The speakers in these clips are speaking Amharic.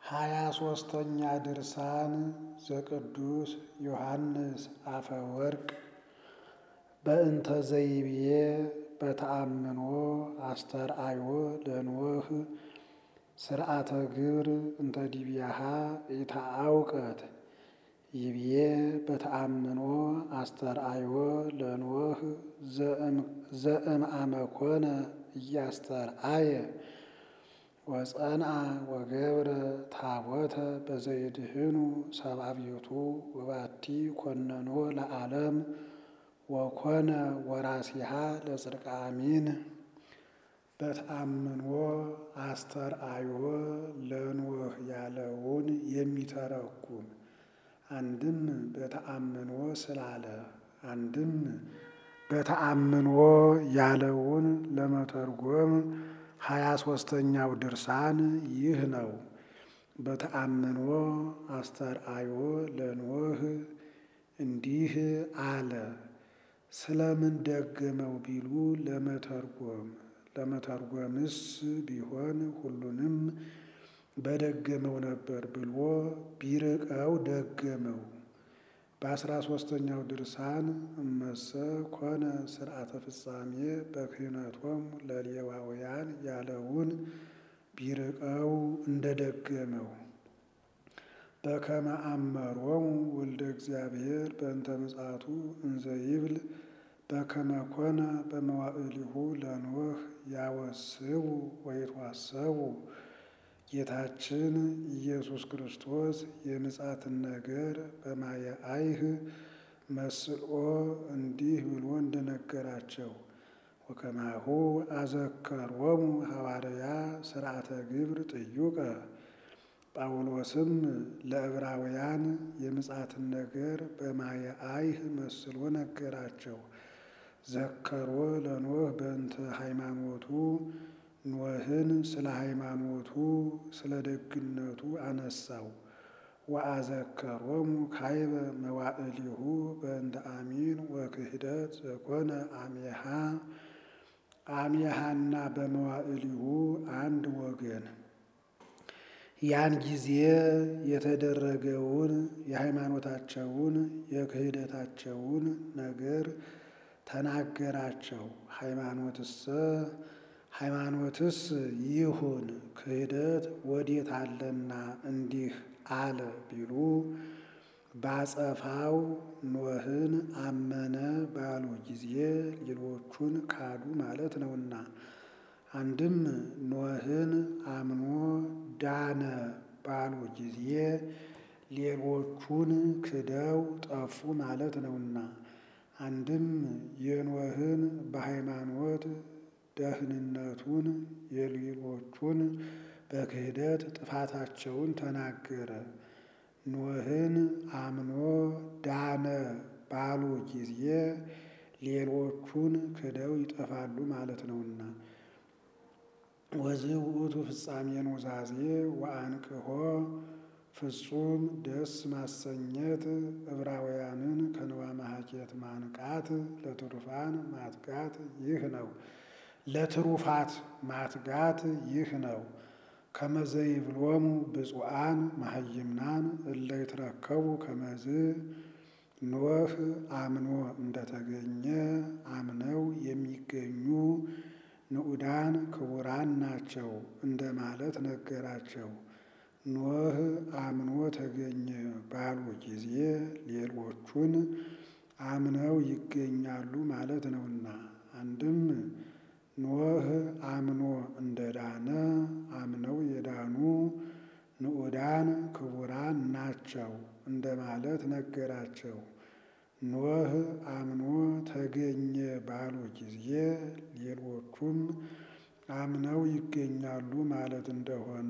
ሃያ ሦስተኛ ድርሳን ዘቅዱስ ዮሐንስ አፈወርቅ በእንተ ዘይብዬ በተአምኖ አስተርአዮ ለኖህ ስርዓተ ግብር እንተ ዲብያሃ ኢታአውቀት ይብዬ በተአምኖ አስተርአዮ ለኖህ ዘእምአመኮነ እያስተርአየ ወጸንአ ወገብረ ታቦተ በዘይድህኑ ሰብአ ቤቱ ወባቲ ኮነኖ ለዓለም ወኮነ ወራሲሃ ለጽድቀ አሚን በተአምኖ አስተርአዮ ለኖህ ያለውን የሚተረጉም አንድም በተአምኖ ስላለ አንድም በተአምኖ ያለውን ለመተርጎም ሃያ ሦስተኛው ድርሳን ይህ ነው። በተአምኖ አስተርአዮ ለኖህ እንዲህ አለ። ስለምን ደገመው ቢሉ ለመተርጎም ለመተርጎምስ ቢሆን ሁሉንም በደገመው ነበር ብሎ ቢርቀው ደገመው። በአስራ ሦስተኛው ድርሳን እመሰ ኮነ ስርዓተ ፍጻሜ በክህነቶም ለሌዋውያን ያለውን ቢርቀው እንደደገመው በከመ አመሮሙ ወልደ እግዚአብሔር በእንተ ምጽአቱ እንዘ ይብል በከመ ኮነ በመዋዕሊሁ ለኖህ ያወስቡ ወይትዋሰቡ ጌታችን ኢየሱስ ክርስቶስ የምጽአትን ነገር በማየ አይህ መስሎ እንዲህ ብሎ እንደነገራቸው ወከማሁ አዘከሮሙ ሐዋርያ ስርዓተ ግብር ጥዩቀ ጳውሎስም ለዕብራውያን የምጽአትን ነገር በማየ አይህ መስሎ ነገራቸው። ዘከሮ ለኖህ በእንተ ሃይማኖቱ ኖህን ስለ ሃይማኖቱ ስለ ደግነቱ አነሳው። ወአዘከሮሙ ካይበ መዋዕሊሁ በእንተ አሚን ወክህደት ዘኮነ አሜሃ አሜሃና በመዋዕሊሁ አንድ ወገን ያን ጊዜ የተደረገውን የሃይማኖታቸውን የክህደታቸውን ነገር ተናገራቸው። ሃይማኖትሰ ሃይማኖትስ ይሁን ክህደት ወዴት አለና እንዲህ አለ ቢሉ ባጸፋው ኖህን አመነ ባሉ ጊዜ ሌሎቹን ካዱ ማለት ነውና፣ አንድም ኖህን አምኖ ዳነ ባሉ ጊዜ ሌሎቹን ክደው ጠፉ ማለት ነውና፣ አንድም የኖህን በሃይማኖት ደህንነቱን የሌሎቹን በክህደት ጥፋታቸውን ተናገረ። ኖህን አምኖ ዳነ ባሉ ጊዜ ሌሎቹን ክደው ይጠፋሉ ማለት ነውና ወዝህ ውእቱ ፍጻሜ ኑዛዜ ወአንቅሖ ፍጹም ደስ ማሰኘት ዕብራውያንን ከንዋ ማሐኬት ማንቃት ለትሩፋን ማትጋት ይህ ነው። ለትሩፋት ማትጋት ይህ ነው። ከመዘይብሎሙ ብፁዓን መሐይምናን እለ ይትረከቡ ከመዝ ኖህ አምኖ እንደተገኘ አምነው የሚገኙ ንዑዳን ክቡራን ናቸው እንደማለት ነገራቸው። ኖህ አምኖ ተገኘ ባሉ ጊዜ ሌሎቹን አምነው ይገኛሉ ማለት ነውና አንድም ኖህ አምኖ እንደዳነ አምነው የዳኑ ንዑዳን ክቡራን ናቸው እንደማለት ነገራቸው። ኖህ አምኖ ተገኘ ባሉ ጊዜ ሌሎቹም አምነው ይገኛሉ ማለት እንደሆነ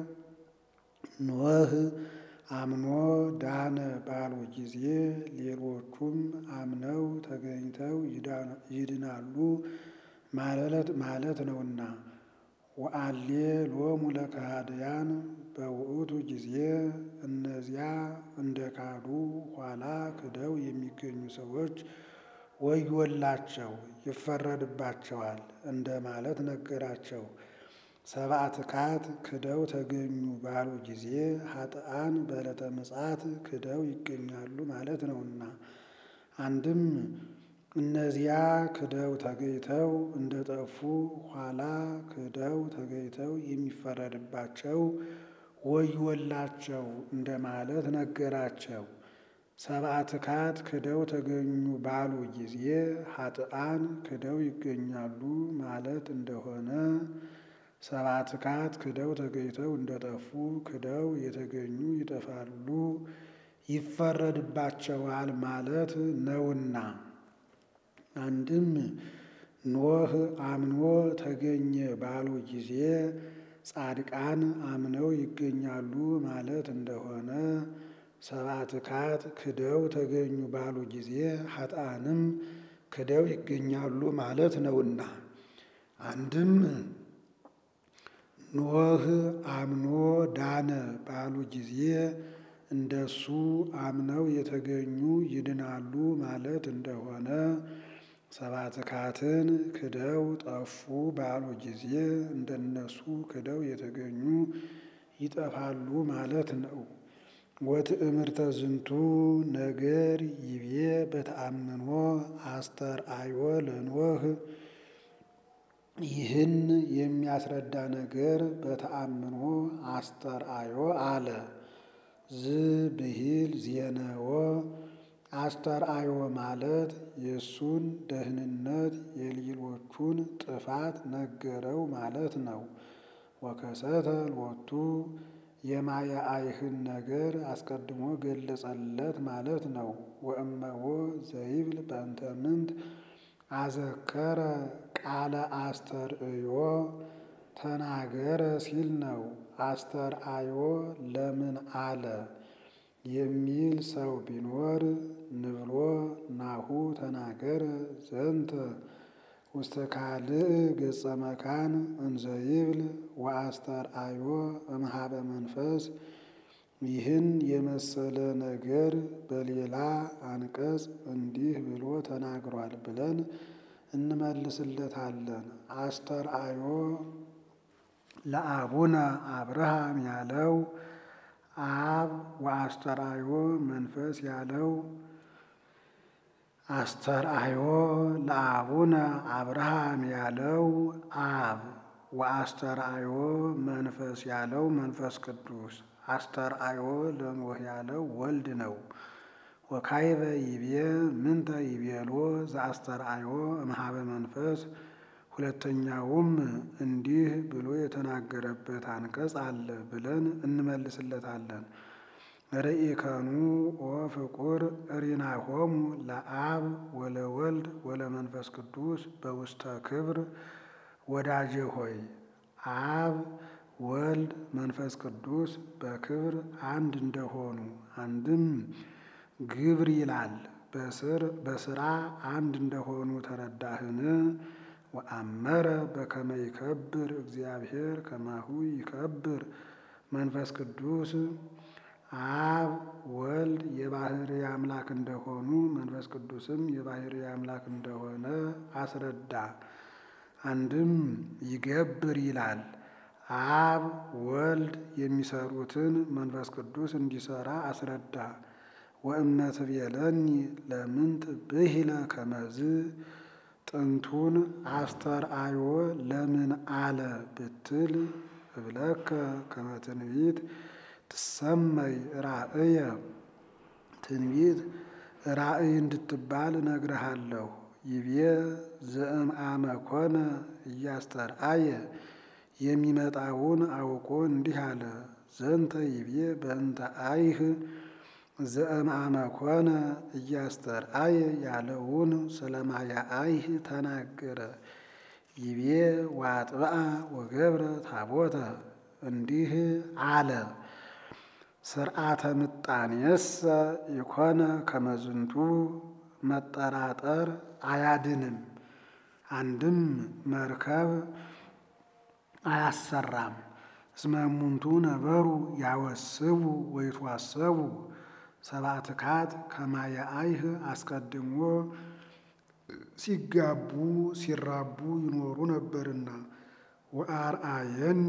ኖህ አምኖ ዳነ ባሉ ጊዜ ሌሎቹም አምነው ተገኝተው ይድናሉ ማለት ነውና ወአሌ ሎሙ ለከሃድያን በውእቱ ጊዜ እነዚያ እንደ ካዱ ኋላ ክደው የሚገኙ ሰዎች ወዮላቸው ይፈረድባቸዋል እንደ ማለት ነገራቸው። ሰብአ ትካት ክደው ተገኙ ባሉ ጊዜ ኃጥአን በዕለተ ምጽአት ክደው ይገኛሉ ማለት ነውና አንድም እነዚያ ክደው ተገኝተው እንደጠፉ ኋላ ክደው ተገኝተው የሚፈረድባቸው ወዮላቸው እንደማለት ነገራቸው። ሰብአ ትካት ክደው ተገኙ ባሉ ጊዜ ኃጥአን ክደው ይገኛሉ ማለት እንደሆነ ሰብአ ትካት ክደው ተገኝተው እንደጠፉ ክደው የተገኙ ይጠፋሉ ይፈረድባቸዋል ማለት ነውና አንድም ኖህ አምኖ ተገኘ ባሉ ጊዜ ጻድቃን አምነው ይገኛሉ ማለት እንደሆነ ሰብአ ትካት ክደው ተገኙ ባሉ ጊዜ ኃጥአንም ክደው ይገኛሉ ማለት ነውና አንድም ኖህ አምኖ ዳነ ባሉ ጊዜ እንደሱ አምነው የተገኙ ይድናሉ ማለት እንደሆነ ሰብአ ትካትን ክደው ጠፉ ባሉ ጊዜ እንደነሱ ክደው የተገኙ ይጠፋሉ ማለት ነው። ወትእምርተ ዝንቱ ነገር ይቤ በተአምኖ አስተርአዮ ለኖህ ይህን የሚያስረዳ ነገር በተአምኖ አስተርአዮ አለ። ዝብሂል ዜነዎ አስተርአዮ ማለት የእሱን ደህንነት የሌሎቹን ጥፋት ነገረው ማለት ነው። ወከሰተ ሎቱ የማያአይህን ነገር አስቀድሞ ገለጸለት ማለት ነው። ወእመዎ ዘይብል በእንተ ምንት አዘከረ ቃለ አስተርእዮ ተናገረ ሲል ነው። አስተርአዮ ለምን አለ የሚል ሰው ቢኖር ንብሎ ናሁ ተናገረ ዘንተ ውስተ ካልእ ገጸ መካን እንዘይብል ወአስተርአዮ እምሃበ መንፈስ ይህን የመሰለ ነገር በሌላ አንቀጽ እንዲህ ብሎ ተናግሯል ብለን እንመልስለታለን። አስተርአዮ ለአቡነ አብርሃም ያለው አብ ወአስተርአዮ መንፈስ ያለው አስተርአዮ ለአቡነ አብርሃም ያለው አብ ወአስተርአዮ መንፈስ ያለው መንፈስ ቅዱስ አስተርአዮ ለኖህ ያለው ወልድ ነው። ወካይበ ይቤ ምንተ ይቤሎ ዘአስተርአዮ እምሃበ መንፈስ ሁለተኛውም እንዲህ ብሎ የተናገረበት አንቀጽ አለ ብለን እንመልስለታለን። ርኢከኑ ኦ ፍቁር ሪናሆሙ ለአብ ወለወልድ ወለመንፈስ ቅዱስ በውስተ ክብር ወዳጄ ሆይ አብ ወልድ መንፈስ ቅዱስ በክብር አንድ እንደሆኑ አንድም ግብር ይላል በስራ አንድ እንደሆኑ ተረዳህን? ወአመረ በከመ ይከብር እግዚአብሔር ከማሁ ይከብር መንፈስ ቅዱስ አብ ወልድ የባህርይ አምላክ እንደሆኑ መንፈስ ቅዱስም የባህርይ አምላክ እንደሆነ አስረዳ። አንድም ይገብር ይላል አብ ወልድ የሚሰሩትን መንፈስ ቅዱስ እንዲሰራ አስረዳ። ወእመት ብየለኒ ለምንት ብሂለ ከመዝ ጥንቱን አስተርአዮ ለምን አለ ብትል እብለከ ከመ ትንቢት ትሰመይ ራእየ ትንቢት ራእይ እንድትባል እነግርሃለሁ። ይቤ ዘእምአመ ኮነ እያስተርአየ የሚመጣውን አውቆ እንዲህ አለ። ዘንተ ይቤ በእንተ አይህ ዘእምአመ ኮነ እያስተርአየ ያለውን ስለማያ አይህ ተናገረ። ይቤ ዋጥብአ ወገብረ ታቦተ እንዲህ አለ። ስርዓተ ምጣኔየሰ የኮነ ከመዝንቱ መጠራጠር አያድንም። አንድም መርከብ አያሰራም። እስመ እሙንቱ ነበሩ ያወስቡ ወይትዋሰቡ ሰብአ ትካት ከማየ አይህ አስቀድሞ ሲጋቡ ሲራቡ ይኖሩ ነበርና ወአርአየኒ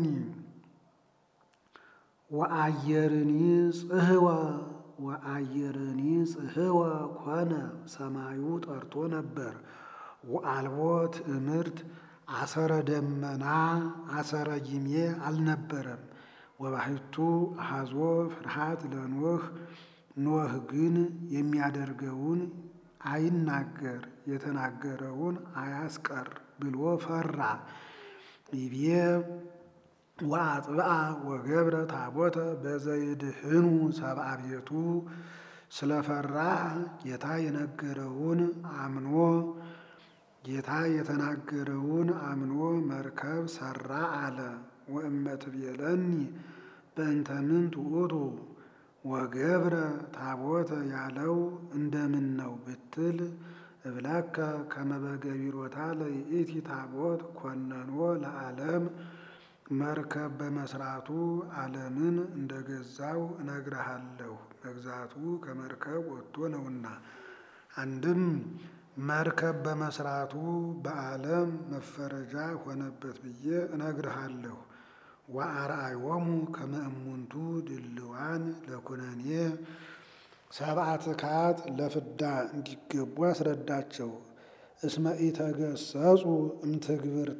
ወአየርኒ ጽህወ ወአየርኒ ጽህወ ኮነ ሰማዩ ጠርቶ ነበር። ወአልቦ ትእምርት አሰረ ደመና አሰረ ጊሜ አልነበረም። ወባሕቱ አሐዞ ፍርሃት ለኖህ ኖህ ግን የሚያደርገውን አይናገር የተናገረውን አያስቀር ብሎ ፈራ። ይቤ ወአጥብአ ወገብረ ታቦተ በዘይድህኑ ሰብአ ቤቱ ስለፈራ ጌታ የነገረውን አምኖ ጌታ የተናገረውን አምኖ መርከብ ሰራ አለ። ወእመትቤለኒ በእንተ ምንት ውእቱ ወገብረ ታቦተ ያለው እንደምን ነው ብትል እብለከ ከመ በገቢሮታ ለይእቲ ታቦት ኮነኖ ለዓለም መርከብ በመስራቱ ዓለምን እንደገዛው እነግርሃለሁ። መግዛቱ ከመርከብ ወጥቶ ነውና። አንድም መርከብ በመስራቱ በዓለም መፈረጃ ሆነበት ብዬ እነግርሃለሁ። ወአርአዮሙ ከመ እሙንቱ ድልዋን ለኩነኔ ሰብአ ትካት ለፍዳ እንዲገቡ አስረዳቸው። እስመ ኢተገሰጹ እምትግብርታ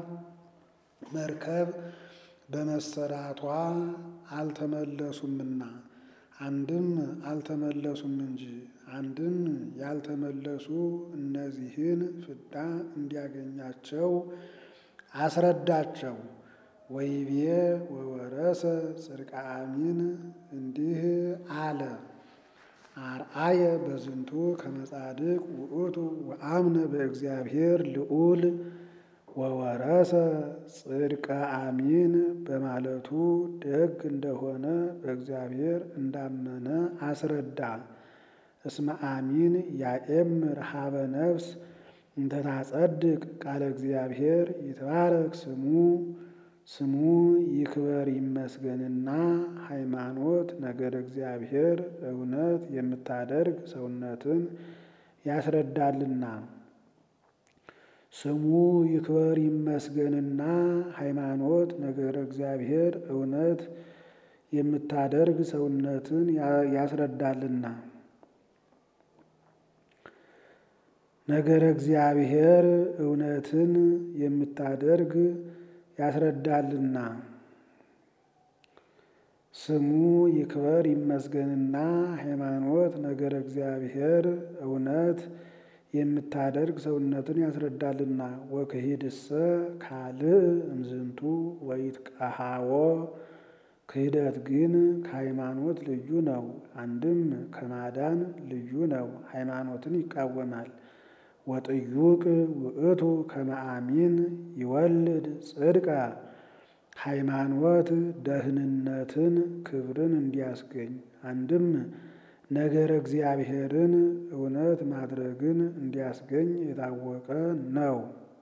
መርከብ በመሰራቷ አልተመለሱምና አንድም አልተመለሱም እንጂ አንድም ያልተመለሱ እነዚህን ፍዳ እንዲያገኛቸው አስረዳቸው። ወይቤ ወወረሰ ጽድቀ አሚን እንዲህ አለ። አርአየ በዝንቱ ከመ ጻድቅ ውእቱ ወአምነ በእግዚአብሔር ልዑል ወወረሰ ጽድቀ አሚን በማለቱ ደግ እንደሆነ በእግዚአብሔር እንዳመነ አስረዳ። እስመ አሚን ያኤምር ሀበ ነፍስ እንተታጸድቅ ቃለ እግዚአብሔር ይትባረክ ስሙ ስሙ ይክበር ይመስገንና ሃይማኖት ነገር እግዚአብሔር እውነት የምታደርግ ሰውነትን ያስረዳልና። ስሙ ይክበር ይመስገንና ሃይማኖት ነገር እግዚአብሔር እውነት የምታደርግ ሰውነትን ያስረዳልና። ነገረ እግዚአብሔር እውነትን የምታደርግ ያስረዳልና። ስሙ ይክበር ይመስገንና ሃይማኖት ነገረ እግዚአብሔር እውነት የምታደርግ ሰውነትን ያስረዳልና። ወክሂድሰ ካልእ እምዝንቱ ወይትቀሃዎ ክህደት ግን ከሃይማኖት ልዩ ነው። አንድም ከማዳን ልዩ ነው፣ ሃይማኖትን ይቃወማል። ወጥዩቅ ውእቱ ከመ አሚን ይወልድ ጽድቀ ሃይማኖት ደህንነትን ክብርን እንዲያስገኝ አንድም ነገረ እግዚአብሔርን እውነት ማድረግን እንዲያስገኝ የታወቀ ነው።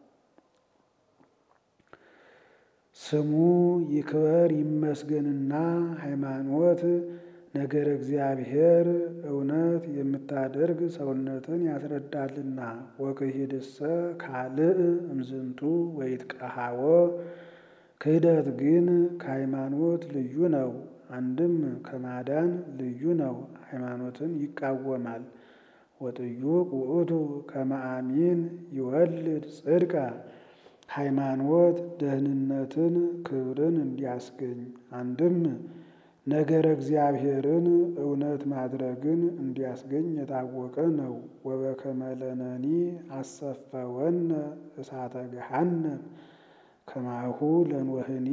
ስሙ ይክበር ይመስገንና ሃይማኖት ነገረ እግዚአብሔር እውነት የምታደርግ ሰውነትን ያስረዳልና። ወክሂድሰ ካልእ እምዝንቱ ወይትቀሃዎ ክህደት ግን ከሃይማኖት ልዩ ነው። አንድም ከማዳን ልዩ ነው፣ ሃይማኖትን ይቃወማል። ወጥዩቅ ውእቱ ከመ አሚን ይወልድ ጽድቀ ሃይማኖት ደህንነትን ክብርን እንዲያስገኝ አንድም ነገረ እግዚአብሔርን እውነት ማድረግን እንዲያስገኝ የታወቀ ነው። ወበከመ ለነኒ አሰፈወነ እሳተ ገሃነም ከማሁ ለንወህኒ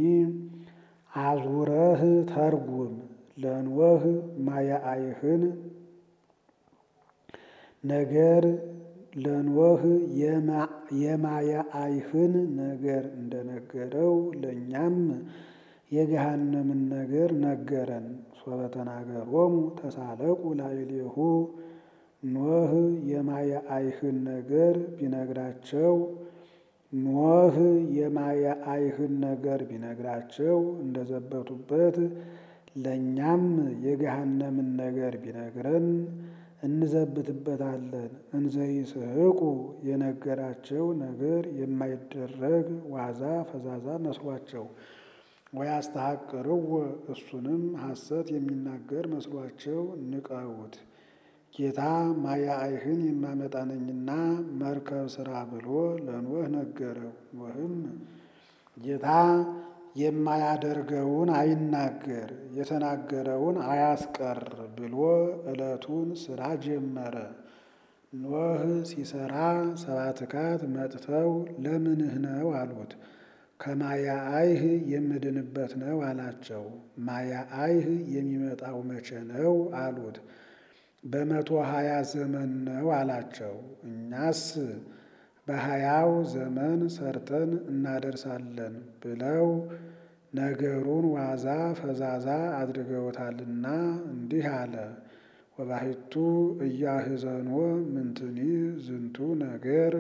አዙረህ ተርጉም ለንወህ ማያአይህን ነገር ለንወህ የማያአይህን ነገር እንደነገረው ለእኛም የገሃነምን ነገር ነገረን። ሶበ ተናገሮሙ ተሳለቁ ላዕሌሁ ኖህ የማያአይህን ነገር ቢነግራቸው ኖህ የማያአይህን ነገር ቢነግራቸው እንደዘበቱበት ለእኛም የገሃነምን ነገር ቢነግረን እንዘብትበታለን። እንዘይስሕቁ የነገራቸው ነገር የማይደረግ ዋዛ ፈዛዛ መስሏቸው ወያስተሐቅርዎ እሱንም ሐሰት የሚናገር መስሏቸው ንቀውት ጌታ ማያይህን የማመጣ ነኝና መርከብ ስራ ብሎ ለኖህ ነገረው። ኖህም ጌታ የማያደርገውን አይናገር የተናገረውን አያስቀር ብሎ ዕለቱን ስራ ጀመረ። ኖህ ሲሰራ ሰባትካት መጥተው ለምንህ ነው አሉት። ከማያአይህ የምድንበት ነው አላቸው። ማያአይህ የሚመጣው መቼ ነው አሉት። በመቶ ሀያ ዘመን ነው አላቸው። እኛስ በሀያው ዘመን ሰርተን እናደርሳለን ብለው ነገሩን ዋዛ ፈዛዛ አድርገውታልና እንዲህ አለ። ወባሕቱ እያህዘኖ ምንትኒ ዝንቱ ነገር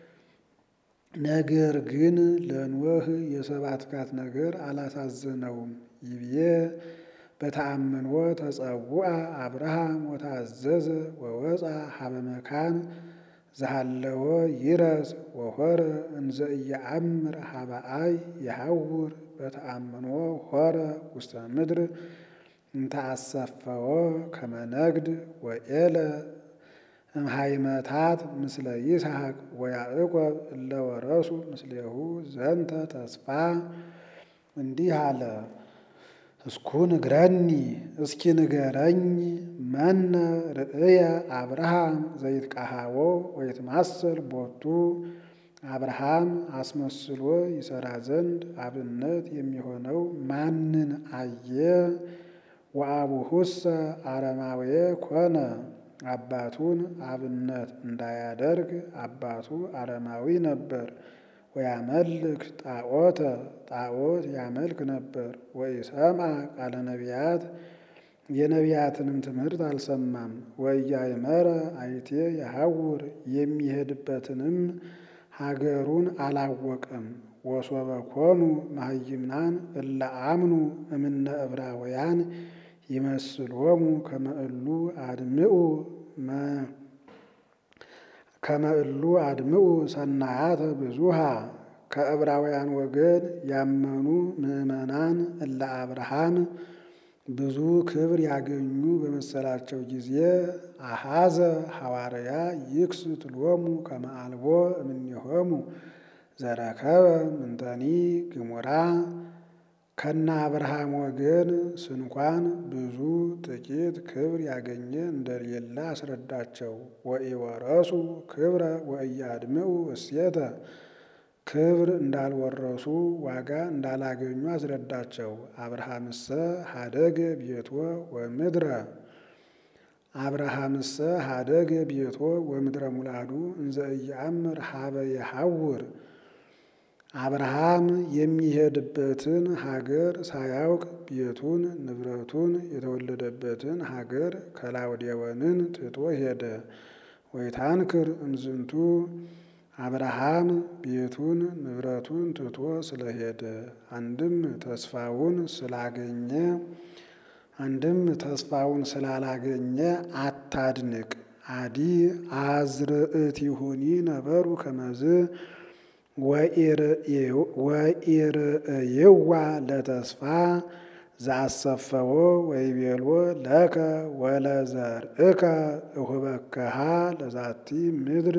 ነገር ግን ለኖህ የሰባትካት ነገር አላሳዘነውም። ይብዬ በተአምኖ ተጸውዐ አብርሃም ወታዘዘ ወወፃ ሀበ መካን ዘሃለወ ይረስ ወሆረ እንዘ ኢየአምር ሀበ አይ የሐውር በተአምኖ ሆረ ውስተ ምድር እንተአሰፈወ ከመ ነግድ ወኤለ እምሃይመታት ምስለ ይስሐቅ ወያዕቆብ እለ ወረሱ ምስሌሁ ዘንተ ተስፋ እንዲህ አለ። እስኩ ንግረኒ እስኪ ንገረኝ መነ ርእየ አብርሃም ዘይትቃሃቦ ወይትማሰል ቦቱ አብርሃም አስመስሎ ይሰራ ዘንድ አብነት የሚሆነው ማንን አየ? ወአቡሁሰ አረማዌ ኮነ አባቱን አብነት እንዳያደርግ አባቱ አረማዊ ነበር። ወያመልክ ጣዖተ ጣዖት ያመልክ ነበር። ወኢሰምዐ ቃለ ነቢያት የነቢያትንም ትምህርት አልሰማም። ወኢያእመረ አይቴ የሐውር የሚሄድበትንም ሀገሩን አላወቀም። ወሶበ ኮኑ መሃይምናን እለ አምኑ እምነ ዕብራውያን ይመስሎሙ ከመ እሉ አድምዑ ከመ እሉ አድምዑ ሰናያተ ብዙሃ ከዕብራውያን ወገን ያመኑ ምዕመናን እለ አብርሃም ብዙ ክብር ያገኙ በመሰላቸው ጊዜ አሐዘ ሐዋርያ ይክስት ሎሙ ከመ አልቦ እምኔሆሙ ዘረከበ ምንተኒ ግሙራ ከነ አብርሃም ወገን ስንኳን ብዙ ጥቂት ክብር ያገኘ እንደሌለ አስረዳቸው። ወኢወረሱ ክብረ ወኢያድምዑ እሴተ ክብር እንዳልወረሱ ዋጋ እንዳላገኙ አስረዳቸው። አብርሃምሰ ሀደገ ቤቶ ወምድረ አብርሃምሰ ሀደገ ቤቶ ወምድረ ሙላዱ እንዘ ኢየአምር ሀበ የሐውር አብርሃም የሚሄድበትን ሀገር ሳያውቅ ቤቱን ንብረቱን የተወለደበትን ሀገር ከላውዴዎንን ትቶ ሄደ። ወይታንክር እምዝንቱ አብርሃም ቤቱን ንብረቱን ትቶ ስለሄደ አንድም ተስፋውን ስላገኘ አንድም ተስፋውን ስላላገኘ አታድንቅ። አዲ አዝርእቲሁኒ ነበሩ ከመዝ ወኢርእይዋ ለተስፋ ዘአሰፈዎ ወይቤሎ ለከ ወለዘርእከ እሁበከሃ ለዛቲ ምድር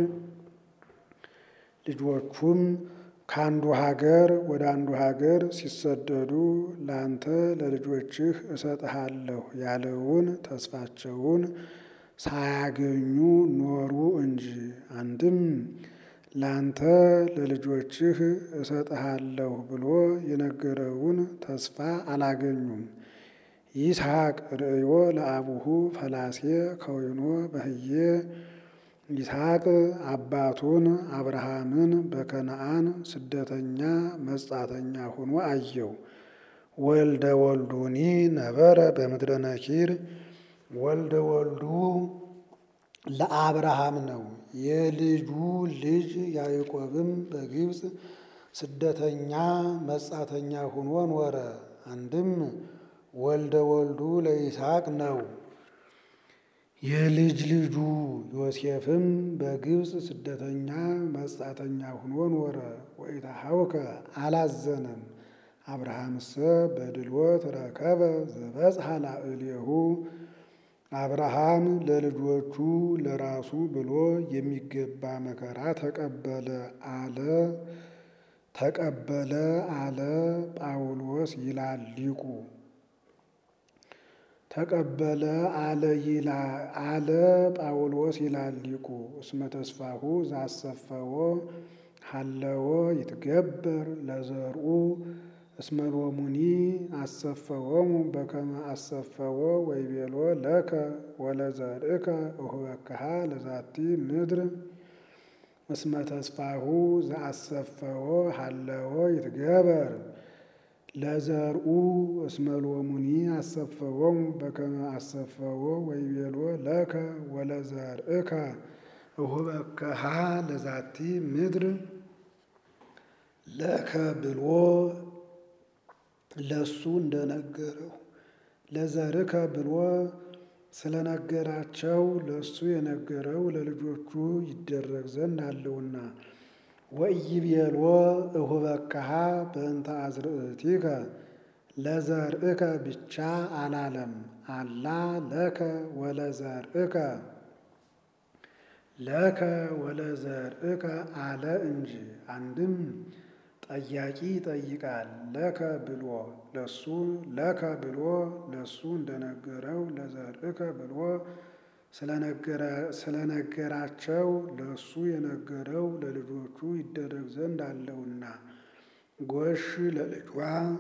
ልጆቹም ከአንዱ ሀገር ወደ አንዱ ሀገር ሲሰደዱ ላንተ ለልጆችህ እሰጥሃለሁ ያለውን ተስፋቸውን ሳያገኙ ኖሩ እንጂ። አንድም ላንተ ለልጆችህ እሰጥሃለሁ ብሎ የነገረውን ተስፋ አላገኙም። ይስሐቅ ርእዮ ለአቡሁ ፈላሴ ከወይኖ በህዬ ይስሐቅ አባቱን አብርሃምን በከነአን ስደተኛ መጻተኛ ሆኖ አየው። ወልደ ወልዱኒ ነበረ በምድረ ነኪር ወልደ ወልዱ ለአብርሃም ነው። የልጁ ልጅ ያዕቆብም በግብፅ ስደተኛ መጻተኛ ሆኖ ኖረ። አንድም ወልደ ወልዱ ለይስሐቅ ነው። የልጅ ልጁ ዮሴፍም በግብፅ ስደተኛ መጻተኛ ሁኖ ኖረ። ወኢታሐውከ አላዘነም። አብርሃምሰ በድልወት ረከበ ዘበጽሐ ላዕሌሁ አብርሃም ለልጆቹ ለራሱ ብሎ የሚገባ መከራ ተቀበለ አለ ተቀበለ አለ ጳውሎስ ይላል ሊቁ። ተቀበለ አለ አለ ጳውሎስ ይላል ሊቁ። እስመ ተስፋሁ ዛሰፈዎ ሀለዎ ይትገበር ለዘርኡ እስመ ሎሙኒ አሰፈዎሙ በከመ አሰፈዎ ወይቤሎ ለከ ወለዘርእከ እሁበክሃ ለዛቲ ምድር እስመ ተስፋሁ ዘአሰፈዎ ሀለዎ ይትገበር ለዘርኡ እስመ ሎሙኒ አሰፈዎሙ በከመ አሰፈዎ ወይቤሎ ለከ ወለዘርእከ እሁበክሃ ለዛቲ ምድር ለከ ብሎ ለሱ እንደነገረው ለዘርከ ብሎ ስለነገራቸው ለሱ የነገረው ለልጆቹ ይደረግ ዘንድ አለውና። ወኢይቤሎ እሁበክሃ በእንተ አዝርእቲከ ለዘርእከ ብቻ አላለም። አላ ለከ ወለዘርእከ ለከ ወለዘርእከ አለ እንጂ። አንድም ጠያቂ ይጠይቃል ለከ ብሎ ለሱ ለከ ብሎ ለሱ እንደነገረው ለዘርእከ ብሎ ስለነገራቸው ለሱ የነገረው ለልጆቹ ይደረግ ዘንድ አለውና። ጎሽ ለልጇ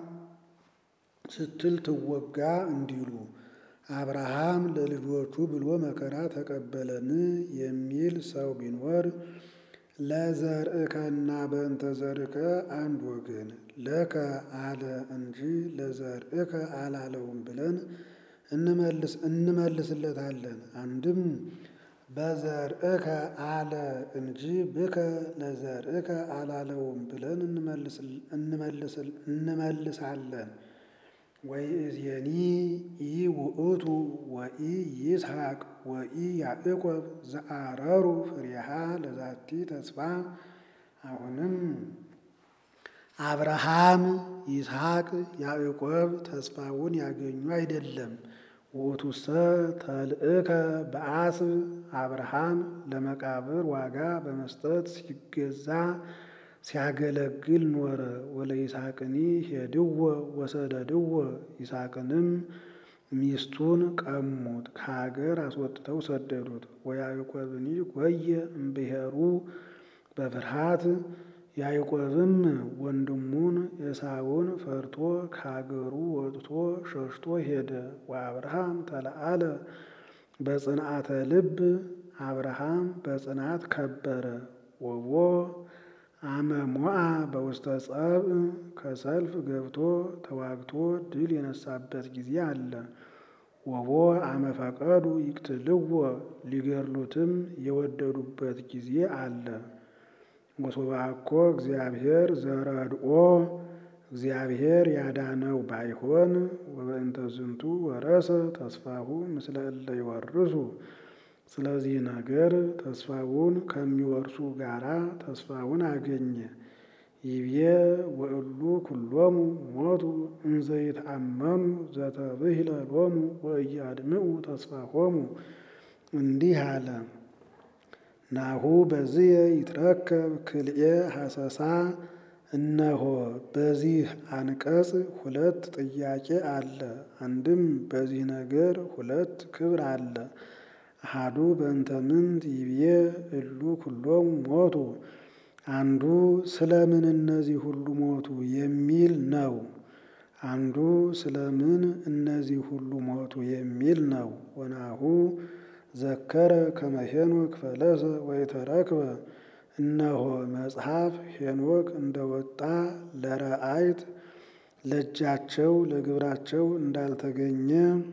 ስትል ትወጋ እንዲሉ አብርሃም ለልጆቹ ብሎ መከራ ተቀበለን የሚል ሰው ቢኖር ለዘርእከና በእንተ ዘርእከ አንድ ወገን ለከ አለ እንጂ ለዘርእከ አላለውም ብለን እንመልስ እንመልስለታለን። አንድም በዘርእከ አለ እንጂ ብከ ለዘርእከ አላለውም ብለን እንመልሳለን። ወይእዜኒ ኢ ውእቱ ወኢ ይስሐቅ ወኢ ያዕቆብ ዘአረሩ ፍሬሃ ለዛቲ ተስፋ። አሁንም አብርሃም ይስሐቅ ያዕቆብ ተስፋውን ያገኙ አይደለም። ውእቱሰ ተልእከ በአስብ አብርሃም ለመቃብር ዋጋ በመስጠት ሲገዛ ሲያገለግል ኖረ። ወለ ይስሐቅኒ ሄድዎ ወሰደድዎ ይስሐቅንም ሚስቱን ቀሙት፣ ከሀገር አስወጥተው ሰደዱት። ወያዕቆብኒ ጎየ እምብሔሩ በፍርሃት ያዕቆብም ወንድሙን ኤሳውን ፈርቶ ከሀገሩ ወጥቶ ሸሽቶ ሄደ። ወአብርሃም ተለአለ በጽንዓተ ልብ አብርሃም በጽናት ከበረ። ወቦ አመሞአ በውስተ ጸብእ ከሰልፍ ገብቶ ተዋግቶ ድል የነሳበት ጊዜ አለ። ወቦ አመፈቀዱ ይቅትልዎ ሊገድሉትም የወደዱበት ጊዜ አለ። ወሶባኮ እግዚአብሔር ዘረድኦ እግዚአብሔር ያዳነው ባይሆን ወበእንተ ዝንቱ ወረሰ ተስፋሁ ምስለ እለ ይወርሱ ስለዚህ ነገር ተስፋውን ከሚወርሱ ጋራ ተስፋውን አገኘ። ይቤ ወእሉ ኩሎሙ ሞቱ እንዘ ይትአመኑ ዘተብሂለ ሎሙ ወኢያድምዑ ተስፋሆሙ እንዲህ አለ። ናሁ በዝየ ይትረከብ ክልኤ ሐሰሳ እነሆ በዚህ አንቀጽ ሁለት ጥያቄ አለ። አንድም በዚህ ነገር ሁለት ክብር አለ። አሃዱ በእንተ ምንት ይብዬ እሉ ኩሎሙ ሞቱ፣ አንዱ ስለምን እነዚህ ሁሉ ሞቱ የሚል ነው። አንዱ ስለምን እነዚህ ሁሉ ሞቱ የሚል ነው። ወናሁ ዘከረ ከመ ሄኖክ ፈለሰ ወይተረክበ እነሆ መጽሐፍ ሄኖክ እንደወጣ ለረአይት ለእጃቸው ለግብራቸው እንዳልተገኘ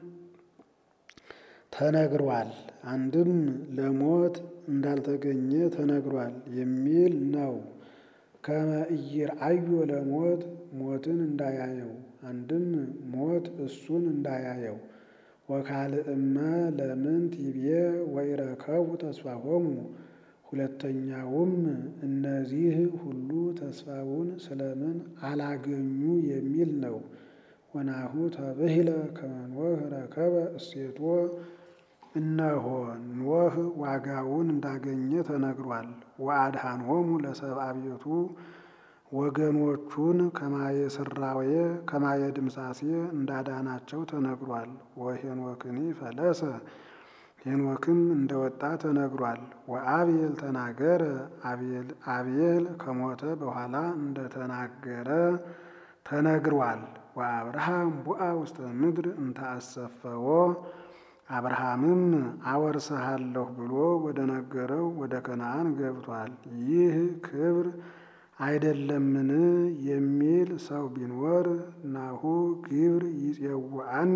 ተነግሯል። አንድም ለሞት እንዳልተገኘ ተነግሯል የሚል ነው። ከመ ኢይርአዮ ለሞት ሞትን እንዳያየው፣ አንድም ሞት እሱን እንዳያየው። ወካልእመ ለምንት ይቤ ወኢረከቡ ተስፋሆሙ። ሁለተኛውም እነዚህ ሁሉ ተስፋውን ስለምን አላገኙ የሚል ነው። ወናሁ ተብሂለ ከመ ኖህ ረከበ እሴቶ እነሆ ኖህ ዋጋውን እንዳገኘ ተነግሯል። ወአድኃኖሙ ለሰብአ ቤቱ ወገኖቹን ከማየ ስራዌ ከማየ ድምሳሴ እንዳዳናቸው ተነግሯል። ወሄኖክኒ ፈለሰ ሄኖክም እንደወጣ ተነግሯል። ወአብኤል ተናገረ አብኤል ከሞተ በኋላ እንደተናገረ ተነግሯል። ወአብርሃም ቡአ ውስተ ምድር እንተአሰፈዎ አብርሃምም አወርስሃለሁ ብሎ ወደ ነገረው ወደ ከነዓን ገብቷል። ይህ ክብር አይደለምን የሚል ሰው ቢኖር ናሁ ግብር ይፄውዐኒ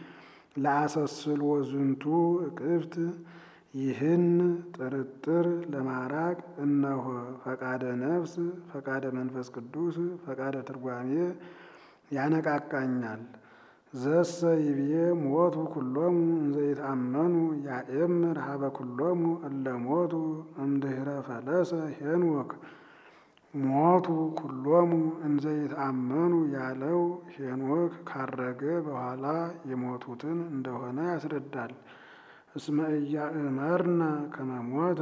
ለአሰስሎ ዝንቱ እቅፍት ይህን ጥርጥር ለማራቅ እነሆ ፈቃደ ነፍስ፣ ፈቃደ መንፈስ ቅዱስ፣ ፈቃደ ትርጓሜ ያነቃቃኛል። ዘሰ ይብዬ ሞቱ ኩሎሙ እንዘ ይትአመኑ ያኤምር ሀበ ኩሎሙ እለ ሞቱ እምድኅረ ፈለሰ ሄኖክ ሞቱ ኩሎሙ እንዘ ይትአመኑ ያለው ሄኖክ ካረገ በኋላ የሞቱትን እንደሆነ ያስረዳል። እስመ ኢያእመርነ ከመ ሞተ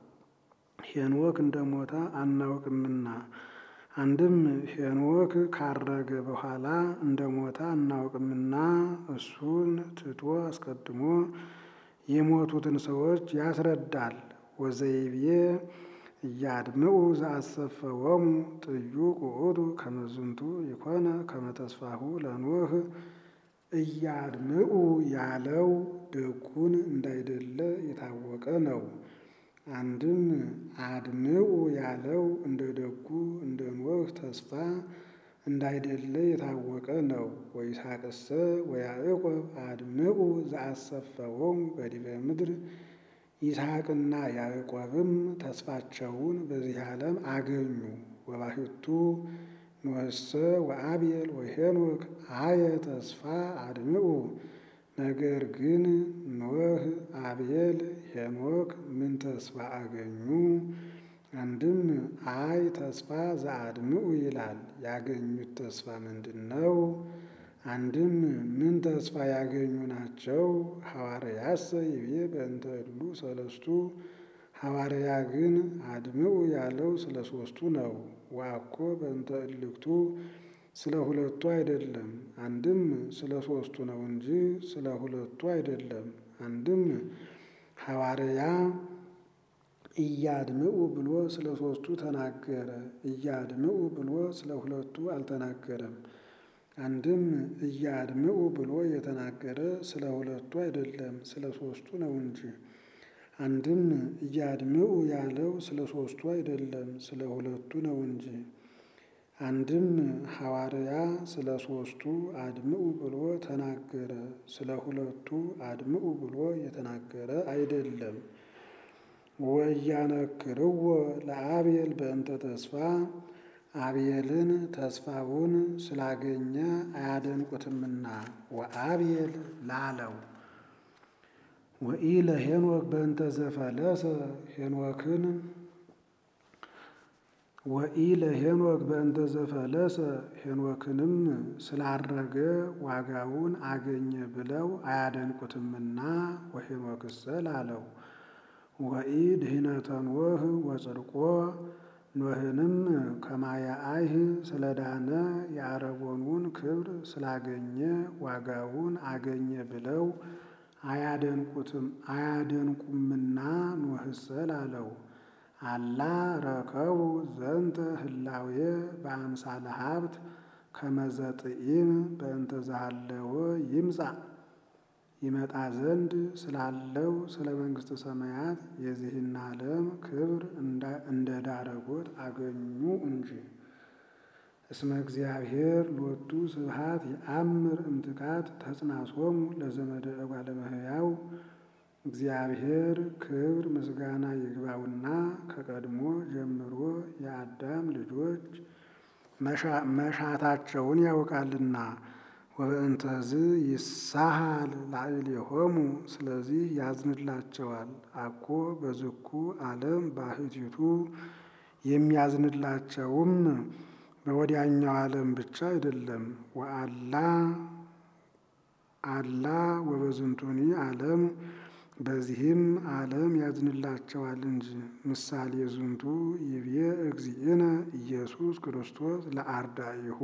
ሄኖክ እንደሞተ አናውቅምና። አንድም ሄኖክ ካረገ በኋላ እንደሞተ አናውቅምና እሱን ትቶ አስቀድሞ የሞቱትን ሰዎች ያስረዳል። ወዘይቤ እያድምዑ ዘአሰፈወሙ ጥዩቅ ውእቱ ከመ ዝንቱ ይኮነ ከመ ተስፋሁ ለኖህ እያድምዑ ያለው ደጉን እንዳይደለ የታወቀ ነው። አንድም አድምዑ ያለው እንደ ደጉ እንደ ኖህ ተስፋ እንዳይደለ የታወቀ ነው። ወይስሐቅሰ ወያዕቆብ አድምዑ ዘአሰፈወሙ በዲበ ምድር ይስሐቅና ያዕቆብም ተስፋቸውን በዚህ ዓለም አገኙ። ወባሕቱ ኖኅሰ ወአብኤል ወሄኖክ አየ ተስፋ አድምዑ። ነገር ግን ኖህ፣ አብኤል፣ ሄኖክ ምን ተስፋ አገኙ? አንድም አይ ተስፋ ዘአድምዑ ይላል። ያገኙት ተስፋ ምንድን ነው? አንድም ምን ተስፋ ያገኙ ናቸው? ሐዋርያሰ ይቤ በእንተ እሉ ሰለስቱ ሐዋርያ ግን አድምዑ ያለው ስለ ሦስቱ ነው። ወአኮ በእንተ እልክቱ ስለ ሁለቱ አይደለም። አንድም ስለ ሦስቱ ነው እንጂ ስለ ሁለቱ አይደለም። አንድም ሐዋርያ እያድምዑ ብሎ ስለ ሦስቱ ተናገረ። እያድምዑ ብሎ ስለ ሁለቱ አልተናገረም። አንድም እያድምዑ ብሎ የተናገረ ስለ ሁለቱ አይደለም ስለ ሦስቱ ነው እንጂ። አንድም እያድምዑ ያለው ስለ ሦስቱ አይደለም ስለ ሁለቱ ነው እንጂ። አንድም ሐዋርያ ስለ ሦስቱ አድምዑ ብሎ ተናገረ ስለ ሁለቱ አድምዑ ብሎ የተናገረ አይደለም። ወእያነክርዎ ለአብኤል በእንተ ተስፋ አብኤልን ተስፋውን ስላገኘ አያደንቁትምና ወአብኤል ላለው ወኢ ለሄኖክ በእንተ ዘፈለሰ ሄኖክን ወኢ ለሄኖክ በእንተ ዘፈለሰ ሄኖክንም ስላረገ ዋጋውን አገኘ ብለው አያደንቁትምና ወሄኖክሰ ላለው ወኢ ድኅነተ ኖህ ወጽድቆ ኖህንም ከማየ አይህ ስለዳነ የአረቦኑን ክብር ስላገኘ ዋጋውን አገኘ ብለው አያደንቁትም አያደንቁምና ኖህሰ ላለው አላ ረከቡ ዘንተ ህላዌ በአምሳለ ሀብት ከመዘጥኢም በእንተ ዘሃለወ ይምጻእ ይመጣ ዘንድ ስላለው ስለ መንግሥተ ሰማያት የዚህን ዓለም ክብር እንደ ዳረጎት አገኙ እንጂ። እስመ እግዚአብሔር ሎቱ ስብሐት የአምር እምትካት ተጽናሶሙ ለዘመደ እጓለ እመሕያው እግዚአብሔር ክብር ምስጋና ይግባውና ከቀድሞ ጀምሮ የአዳም ልጆች መሻታቸውን ያውቃልና ወበእንተዝ ይሳሃል ላዕሌሆሙ ስለዚህ ያዝንላቸዋል። አኮ በዝኩ ዓለም ባሕቲቱ የሚያዝንላቸውም በወዲያኛው ዓለም ብቻ አይደለም። ወአላ አላ ወበዝንቱኒ ዓለም በዚህም ዓለም ያዝንላቸዋል እንጂ። ምሳሌ ዝንቱ ይቤ እግዚእነ ኢየሱስ ክርስቶስ ለአርዳኢሁ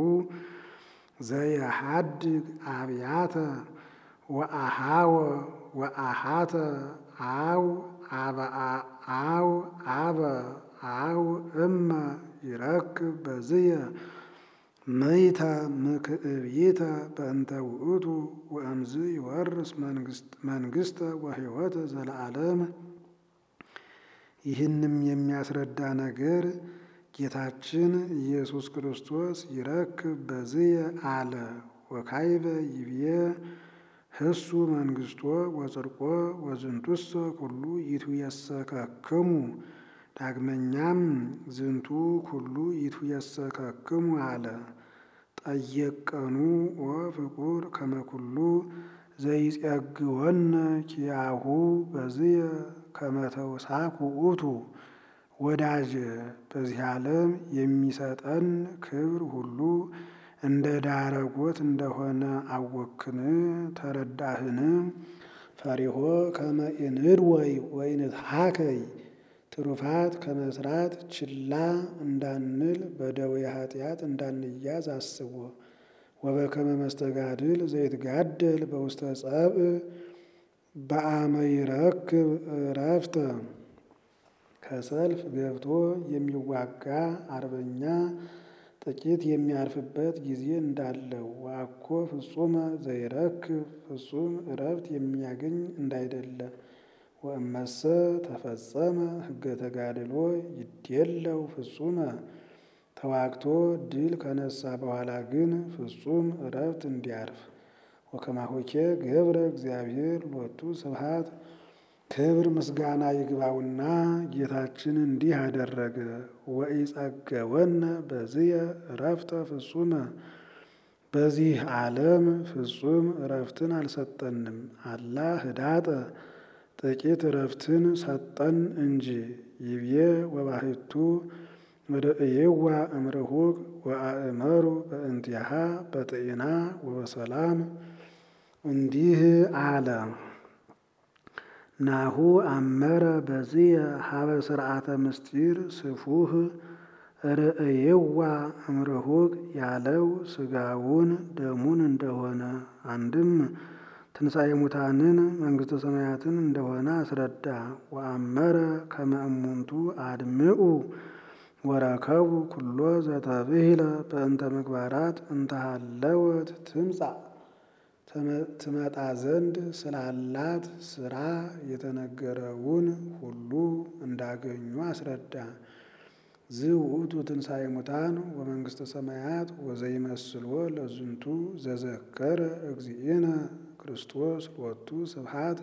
ዘየሐድግ አብያተ ወአሃወ ወአሃተ አው አው አበ አው እመ ይረክብ በዝየ ምይተ ምክዕብይተ በእንተ ውእቱ ወእምዝ ይወርስ መንግሥተ ወሕይወተ ዘለዓለም። ይህንም የሚያስረዳ ነገር ጌታችን ኢየሱስ ክርስቶስ ይረክብ በዝየ አለ። ወካይበ ይብዬ ህሱ መንግሥቶ ወጽድቆ ወዝንቱሰ ኩሉ ይትየሰከክሙ። ዳግመኛም ዝንቱ ኩሉ ይትየሰከክሙ አለ። ጠየቀኑ ወፍቁር ከመኩሉ ዘይጸግወነ ኪያሁ በዝየ ከመተውሳክ ውእቱ። ወዳጀ በዚህ ዓለም የሚሰጠን ክብር ሁሉ እንደ ዳረጎት እንደሆነ አወክን ተረዳህን? ፈሪሆ ከመ ኢንድወይ ወኢንትሐከይ ትሩፋት ከመስራት ችላ እንዳንል በደዌ ኃጢአት እንዳንያዝ አስቦ ወበከመ መስተጋድል ዘይትጋደል በውስተ ጸብእ በአመ ይረክብ ዕረፍተ ከሰልፍ ገብቶ የሚዋጋ አርበኛ ጥቂት የሚያርፍበት ጊዜ እንዳለው ዋኮ ፍጹመ ዘይረክብ ፍጹም ዕረፍት የሚያገኝ እንዳይደለ ወእመሰ ተፈጸመ ሕገ ተጋድሎ ይዴለው ፍጹመ ተዋግቶ ድል ከነሳ በኋላ ግን ፍጹም ዕረፍት እንዲያርፍ ወከማሆኬ ገብረ እግዚአብሔር ሎቱ ስብሐት ክብር ምስጋና ይግባውና ጌታችን እንዲህ አደረገ። ወኢጸገወነ በዝየ ዕረፍተ ፍጹመ በዚህ ዓለም ፍጹም ዕረፍትን አልሰጠንም። አላ ህዳጠ ጥቂት ዕረፍትን ሰጠን እንጂ። ይብዬ ወባሕቱ ርእይዋ እምርሁቅ ወአእመሩ በእንቲአሃ በጥኢና ወበሰላም እንዲህ አለ። ናሁ አመረ በዝየ ሀበ ስርዓተ ምስጢር ስፉህ ርእይዋ እምርሁቅ ያለው ስጋውን ደሙን እንደሆነ አንድም ትንሣኤ ሙታንን መንግሥተ ሰማያትን እንደሆነ አስረዳ። ወአመረ ከመ እሙንቱ አድምዑ ወረከቡ ኩሎ ዘተብሂለ በእንተ ምግባራት እንተሃለወት ትምጻእ ትመጣ ዘንድ ስላላት ስራ የተነገረውን ሁሉ እንዳገኙ አስረዳ። ዝውእቱ ትንሣኤ ሙታን ወመንግሥተ ሰማያት ወዘይመስልዎ ለዝንቱ ዘዘከረ እግዚእነ ክርስቶስ ሎቱ ስብሐት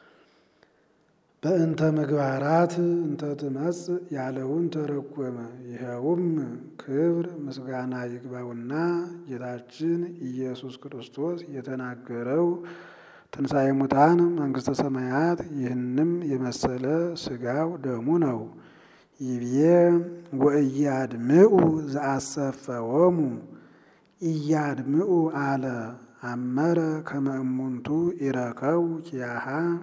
በእንተ ምግባራት እንተ ትመጽእ ያለውን ተረጎመ። ይኸውም ክብር ምስጋና ይግባውና ጌታችን ኢየሱስ ክርስቶስ የተናገረው ትንሣኤ ሙታን መንግሥተ ሰማያት ይህንም የመሰለ ሥጋው ደሙ ነው። ይብዬ ወእያድምዑ ዘአሰፈወሙ እያድምዑ አለ አመረ ከመ እሙንቱ ኢረከቡ ኪያሃ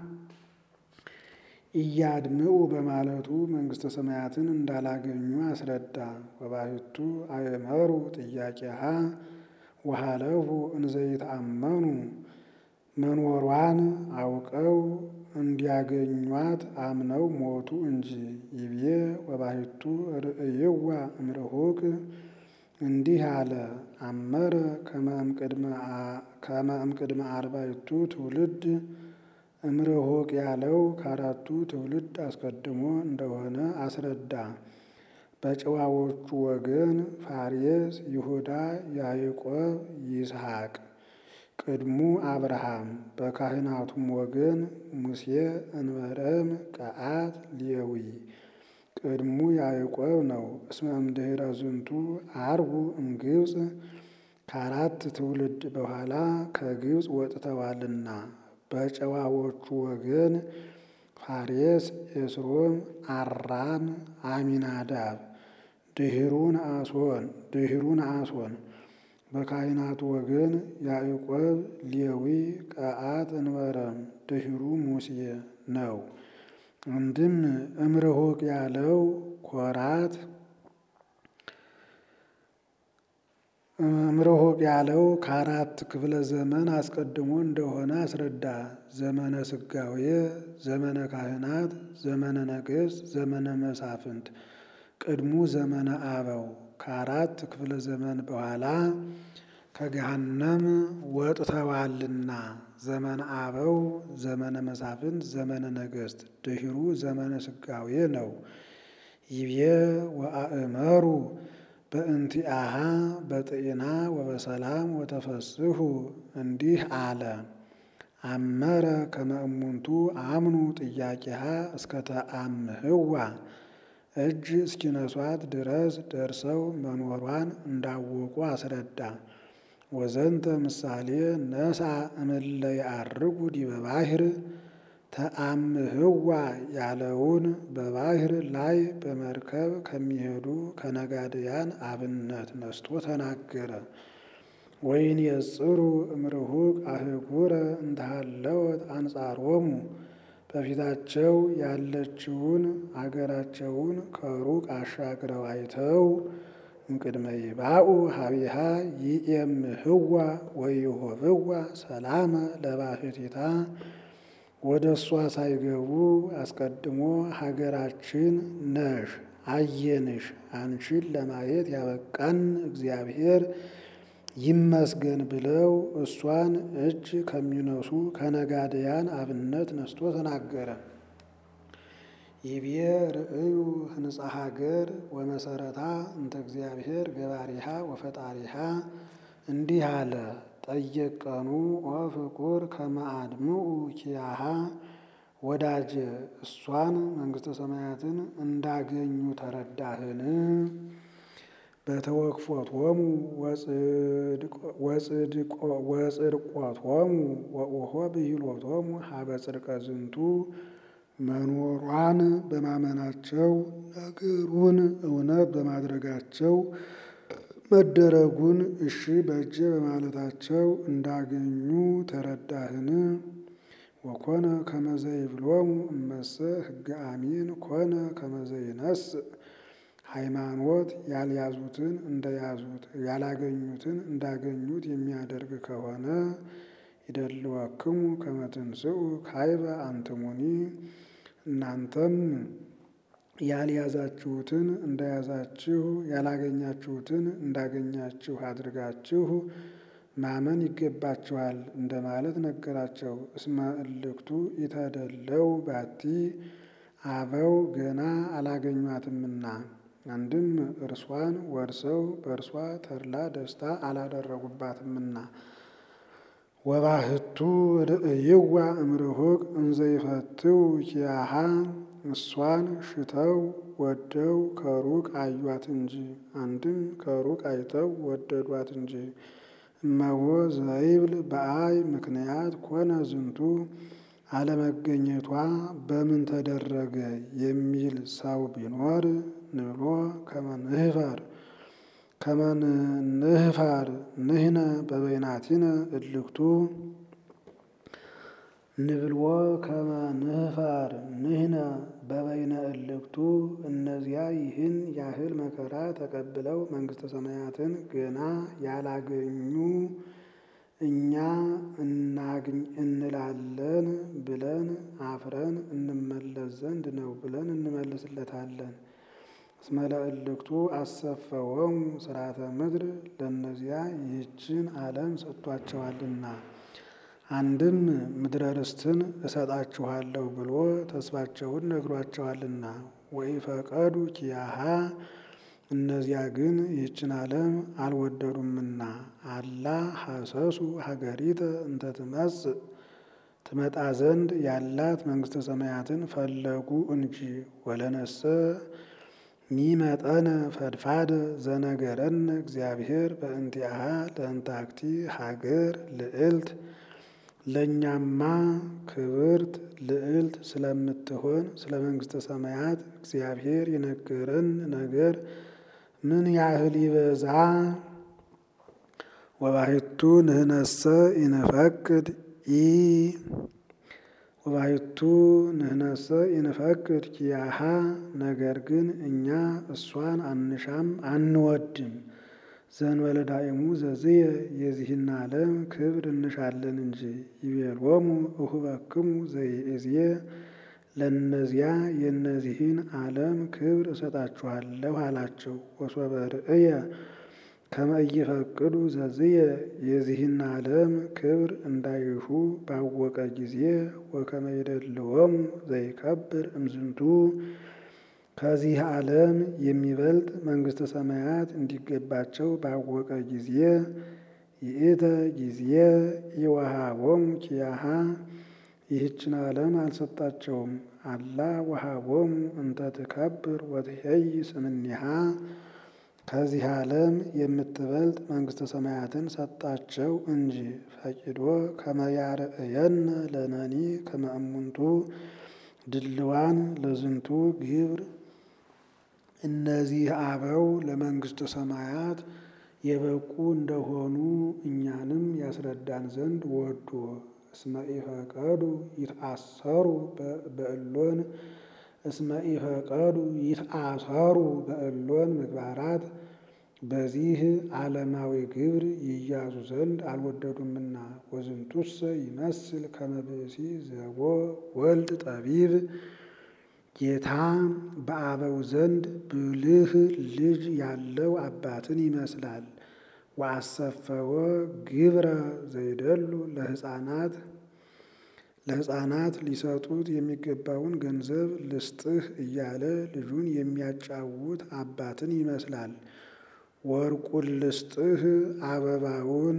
እያድምዑ በማለቱ መንግሥተ ሰማያትን እንዳላገኙ አስረዳ። ወባሕቱ አእመሩ ጥያቄሃ ወሃለፉ እንዘይተአመኑ መኖሯን አውቀው እንዲያገኟት አምነው ሞቱ እንጂ። ይቤ ወባሕቱ ርእይዋ እምርሁቅ እንዲህ አለ አመረ ከመ እምቅድመ አርባዕቱ ትውልድ እምርሁቅ ያለው ከአራቱ ትውልድ አስቀድሞ እንደሆነ አስረዳ። በጨዋዎቹ ወገን ፋሬስ፣ ይሁዳ፣ ያዕቆብ፣ ይስሐቅ ቅድሙ አብርሃም በካህናቱም ወገን ሙሴ፣ እንበረም፣ ቀዓት፣ ሌዊ ቅድሙ ያዕቆብ ነው። እስመ እምድኅረ ዝንቱ አርቡ እምግብፅ ከአራት ትውልድ በኋላ ከግብፅ ወጥተዋልና በጨዋዎቹ ወገን ፋሬስ፣ ኤስሮም፣ አራም፣ አሚናዳብ ድሂሩን አሶን ድሂሩን አሶን በካህናቱ ወገን ያዕቆብ፣ ሌዊ፣ ቀዓት፣ እንበረም ድሂሩ ሙሴ ነው። አንድም እምርሁቅ ያለው ኮራት እምርሁቅ ያለው ከአራት ክፍለ ዘመን አስቀድሞ እንደሆነ አስረዳ። ዘመነ ስጋዌ፣ ዘመነ ካህናት፣ ዘመነ ነገሥት፣ ዘመነ መሳፍንት ቅድሙ ዘመነ አበው ከአራት ክፍለ ዘመን በኋላ ከገሃነም ወጥተዋልና ዘመነ አበው፣ ዘመነ መሳፍንት፣ ዘመነ ነገሥት ድሂሩ ዘመነ ስጋዌ ነው። ይቤ ወአእመሩ በእንቲአሃ በጤና ወበሰላም ወተፈስሑ እንዲህ አለ። አመረ ከመ እሙንቱ አምኑ ጥያቄሃ እስከተአምህዋ እጅ እስኪነሷት ድረስ ደርሰው መኖሯን እንዳወቁ አስረዳ። ወዘንተ ምሳሌ ነሳ እምለ ያዐርጉ ዲበ ባሕር ተአምህዋ ያለውን በባሕር ላይ በመርከብ ከሚሄዱ ከነጋድያን አብነት ነስቶ ተናገረ። ወይን የጽሩ እምርሁቅ አህጉረ እንተሃለወት አንጻሮሙ በፊታቸው ያለችውን አገራቸውን ከሩቅ አሻግረው አይተው እምቅድመ ይባኡ ሀቢሃ ይእምህዋ ወይሁብዋ ሰላመ ለባሕቲታ ወደ እሷ ሳይገቡ አስቀድሞ ሀገራችን ነሽ አየንሽ፣ አንቺን ለማየት ያበቃን እግዚአብሔር ይመስገን ብለው እሷን እጅ ከሚነሱ ከነጋድያን አብነት ነስቶ ተናገረ። ይቤ ርእዩ ህንፃ ሀገር ወመሰረታ እንተ እግዚአብሔር ገባሪሃ ወፈጣሪሃ እንዲህ አለ። ጠየቀኑ ወፍቁር ከመአድምኡ ኪያሃ ወዳጀ እሷን መንግሥተ ሰማያትን እንዳገኙ ተረዳህን? በተወክፎቶሙ ወጽድቆቶሙ ወኦሆ ብሂሎቶሙ ሀበ ጽድቀ ዝንቱ መኖሯን በማመናቸው ነገሩን እውነት በማድረጋቸው መደረጉን እሺ በእጄ በማለታቸው እንዳገኙ ተረዳህን? ወኮነ ከመዘይብሎሙ እመሰ ሕገ አሚን ኮነ ከመዘይነስእ ሃይማኖት ያልያዙትን እንደያዙት ያላገኙትን እንዳገኙት የሚያደርግ ከሆነ ይደልወክሙ ከመ ትንሥኡ ካይበ አንትሙኒ እናንተም ያልያዛችሁትን እንደያዛችሁ ያላገኛችሁትን እንዳገኛችሁ አድርጋችሁ ማመን ይገባችኋል እንደማለት ነገራቸው። እስመ እልክቱ ኢተደለው ባቲ አበው ገና አላገኟትምና አንድም እርሷን ወርሰው በእርሷ ተድላ ደስታ አላደረጉባትምና። ወባህቱ ርእይዋ እምርሁቅ እንዘይፈትው ኪያሃ እሷን ሽተው ወደው ከሩቅ አዩት እንጂ አንድም ከሩቅ አይተው ወደዷት እንጂ። እመዎ ዘይብል በአይ ምክንያት ኮነ ዝንቱ አለመገኘቷ በምን ተደረገ የሚል ሰው ቢኖር ንብሎ ከመንህፈር ከመንህፈር ንህነ በበይናቲነ እልክቱ ንብልዎ ከመንህፈር ንህነ በበይነ እልክቱ እነዚያ ይህን ያህል መከራ ተቀብለው መንግሥተ ሰማያትን ገና ያላገኙ እኛ እናግኝ እንላለን ብለን አፍረን እንመለስ ዘንድ ነው ብለን እንመልስለታለን። እስመ ለእልክቱ አሰፈወሙ ስርዓተ ምድር ለእነዚያ ይህችን ዓለም ሰጥቷቸዋልና። አንድም ምድረ ርስትን እሰጣችኋለሁ ብሎ ተስፋቸውን ነግሯቸዋልና። ወኢፈቀዱ ኪያሃ እነዚያ ግን ይህችን ዓለም አልወደዱምና። አላ ሐሰሱ ሀገሪተ እንተ ትመጽእ ትመጣ ዘንድ ያላት መንግሥተ ሰማያትን ፈለጉ እንጂ። ወለነሰ ሚመጠነ ፈድፋደ ዘነገረነ እግዚአብሔር በእንቲአሃ ለእንታክቲ ሀገር ልዕልት ለእኛማ ክብርት ልዕልት ስለምትሆን ስለ መንግሥተ ሰማያት እግዚአብሔር የነገረን ነገር ምን ያህል ይበዛ። ወባሕቱ ንህነሰ ኢንፈቅድ ኢ ወባሕቱ ንህነሰ ኢንፈቅድ ኪያሃ ነገር ግን እኛ እሷን አንሻም አንወድም። ዘእንበለ ዳእሙ ዘዝየ የዚህን ዓለም ክብር እንሻለን እንጂ። ይቤሎሙ እሁበክሙ ዘይእዝየ ለእነዚያ የእነዚህን ዓለም ክብር እሰጣችኋለሁ አላቸው። ወሶበ ርእየ ከመ ኢይፈቅዱ ዘዝየ የዚህን ዓለም ክብር እንዳይሹ ባወቀ ጊዜ ወከመ ይደልዎሙ ዘይከብር እምዝንቱ ከዚህ ዓለም የሚበልጥ መንግሥተ ሰማያት እንዲገባቸው ባወቀ ጊዜ ይእተ ጊዜ ኢወሃቦሙ ኪያሃ ይህችን ዓለም አልሰጣቸውም። አላ ወሃቦሙ እንተ ትከብር ወትሄይ ስምኒሃ ከዚህ ዓለም የምትበልጥ መንግሥተ ሰማያትን ሰጣቸው እንጂ። ፈቂዶ ከመ ያርእየነ ለነኒ ከመ እሙንቱ ድልዋን ለዝንቱ ግብር እነዚህ አበው ለመንግሥተ ሰማያት የበቁ እንደሆኑ እኛንም ያስረዳን ዘንድ ወዶ እስመ ኢፈቀዱ ይትአሰሩ በእሎን እስመ ኢፈቀዱ ይትአሰሩ በእሎን ምግባራት በዚህ ዓለማዊ ግብር ይያዙ ዘንድ አልወደዱምና። ወዝንቱሰ ይመስል ከመ ብእሲ ዘቦ ወልድ ጠቢብ ጌታ በአበው ዘንድ ብልህ ልጅ ያለው አባትን ይመስላል። ወአሰፈወ ግብረ ዘይደሉ ለሕፃናት ለሕፃናት ሊሰጡት የሚገባውን ገንዘብ ልስጥህ እያለ ልጁን የሚያጫውት አባትን ይመስላል። ወርቁን ልስጥህ አበባውን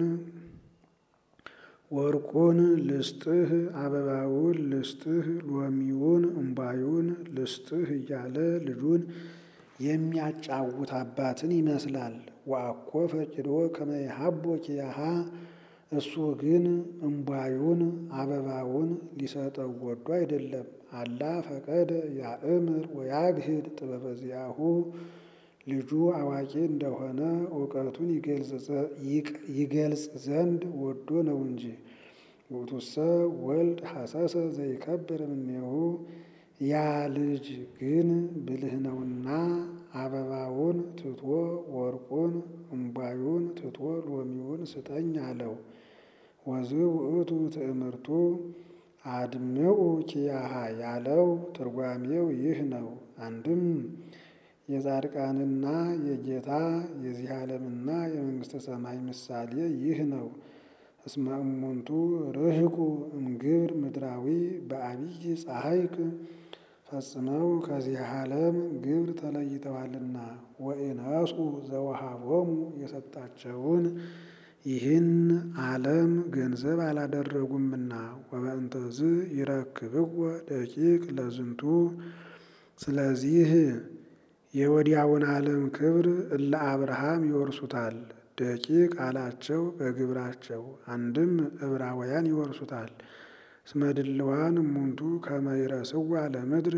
ወርቁን ልስጥህ አበባውን ልስጥህ ሎሚውን እምባዩን ልስጥህ እያለ ልጁን የሚያጫውት አባትን ይመስላል። ወአኮ ፈቂዶ ከመ ይሃቦ ኪያሃ እሱ ግን እምባዩን አበባውን ሊሰጠው ወዶ አይደለም። አላ ፈቀደ ያእምር ወያግህድ ጥበበ ዚአሁ ልጁ አዋቂ እንደሆነ እውቀቱን ይገልጽ ዘንድ ወዶ ነው እንጂ። ውእቱሰ ወልድ ሐሰሰ ዘይከብር እምኔሁ ያ ልጅ ግን ብልህ ነውና አበባውን ትቶ ወርቁን እምባዩን ትቶ ሎሚውን ስጠኝ አለው። ወዝ ውእቱ ትእምርቱ አድምዑ ኪያሃ ያለው ትርጓሜው ይህ ነው። አንድም የጻድቃንና የጌታ የዚህ ዓለምና የመንግሥተ ሰማይ ምሳሌ ይህ ነው። እስመ እሙንቱ ርህቁ እምግብር ምድራዊ በአብይ ፀሐይቅ ፈጽመው ከዚህ ዓለም ግብር ተለይተዋልና ወኢነሱ ዘወሃቦሙ የሰጣቸውን ይህን ዓለም ገንዘብ አላደረጉምና ወበእንተዝ ይረክብዎ ደቂቅ ለዝንቱ ስለዚህ የወዲያውን ዓለም ክብር እለ አብርሃም ይወርሱታል። ደቂቅ አላቸው በግብራቸው አንድም ዕብራውያን ይወርሱታል። እስመ ድልዋን እሙንቱ ከመ ይረስዋ ለምድር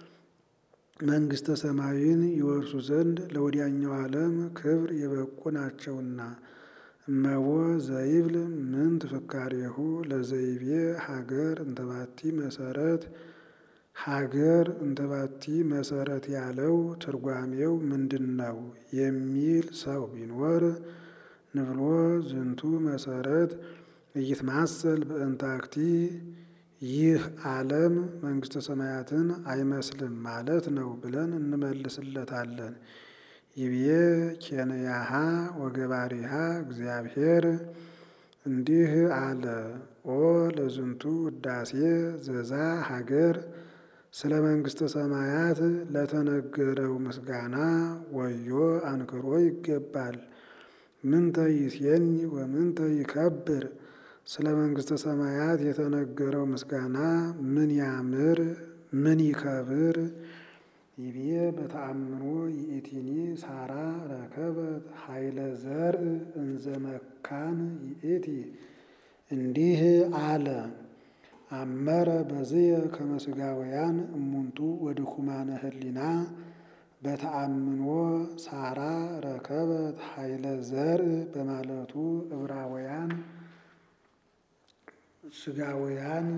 መንግሥተ ሰማይን ይወርሱ ዘንድ ለወዲያኛው ዓለም ክብር የበቁ ናቸውና። እመቦ ዘይብል ምን ትፍካሬሁ ለዘይቤ ሀገር እንተባቲ መሰረት ሀገር እንተባቲ መሰረት ያለው ትርጓሜው ምንድን ነው የሚል ሰው ቢኖር ንብሎ ዝንቱ መሰረት እይትማሰል በእንታክቲ ይህ ዓለም መንግሥተ ሰማያትን አይመስልም ማለት ነው ብለን እንመልስለታለን። ይብዬ ኬንያሃ ወገባሪሃ እግዚአብሔር እንዲህ አለ። ኦ ለዝንቱ ውዳሴ ዘዛ ሀገር ስለ መንግሥተ ሰማያት ለተነገረው ምስጋና ወዮ አንክሮ ይገባል። ምንተ ይሴኒ ወምንተ ይከብር ስለ መንግሥተ ሰማያት የተነገረው ምስጋና ምን ያምር ምን ይከብር። ይቤ በተአምኖ ይእቲኒ ሳራ ረከበት ኃይለ ዘርእ እንዘ መካን ይእቲ እንዲህ አለ። አመረ በዝየ ከመ ሥጋውያን እሙንቱ ወድኩማነ ህሊና በተአምኖ ሳራ ረከበት ኃይለ ዘርእ በማለቱ ዕብራውያን ሥጋውያን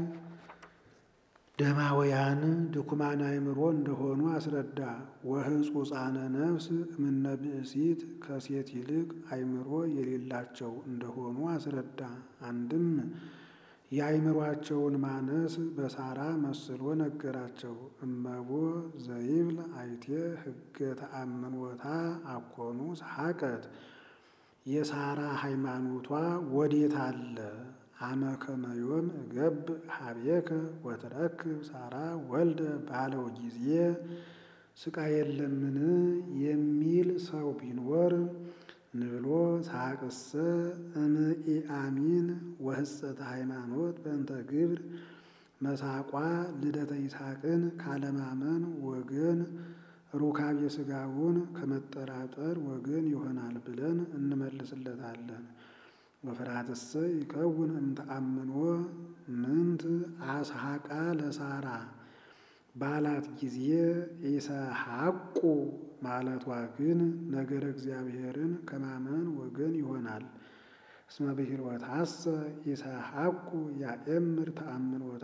ደማውያን ድኩማን አእምሮ እንደሆኑ አስረዳ። ወሕጹጻነ ነፍስ እምነ ብእሲት ከሴት ይልቅ አእምሮ የሌላቸው እንደሆኑ አስረዳ። አንድም የአእምሯቸውን ማነስ በሳራ መስሎ ነገራቸው። እመቦ ዘይብል አይቴ ሕገ ተአምኖታ አኮኑ ሰሐቀት የሳራ ሃይማኖቷ ወዴት አለ? አመ ከመ ዮም እገብ ሀቤከ ወትረክብ ሳራ ወልደ ባለው ጊዜ ስቃይ የለምን የሚል ሰው ቢኖር ንብሎ ሳቅሰ እምኢአሚን ወህጸተ ሃይማኖት በእንተ ግብር መሳቋ ልደተ ይስሐቅን ካለማመን ወገን ሩካቤ ሥጋውን ከመጠራጠር ወገን ይሆናል ብለን እንመልስለታለን። ወፍርሃትሰ ይከውን እምተአምኖ ምንት አስሐቃ ለሳራ ባላት ጊዜ ኢሰሐቁ ማለቷ ግን ነገረ እግዚአብሔርን ከማመን ወገን ይሆናል። እስመ ብሂልወታሰ ኢሰሐቁ ያእምር ተአምኖታ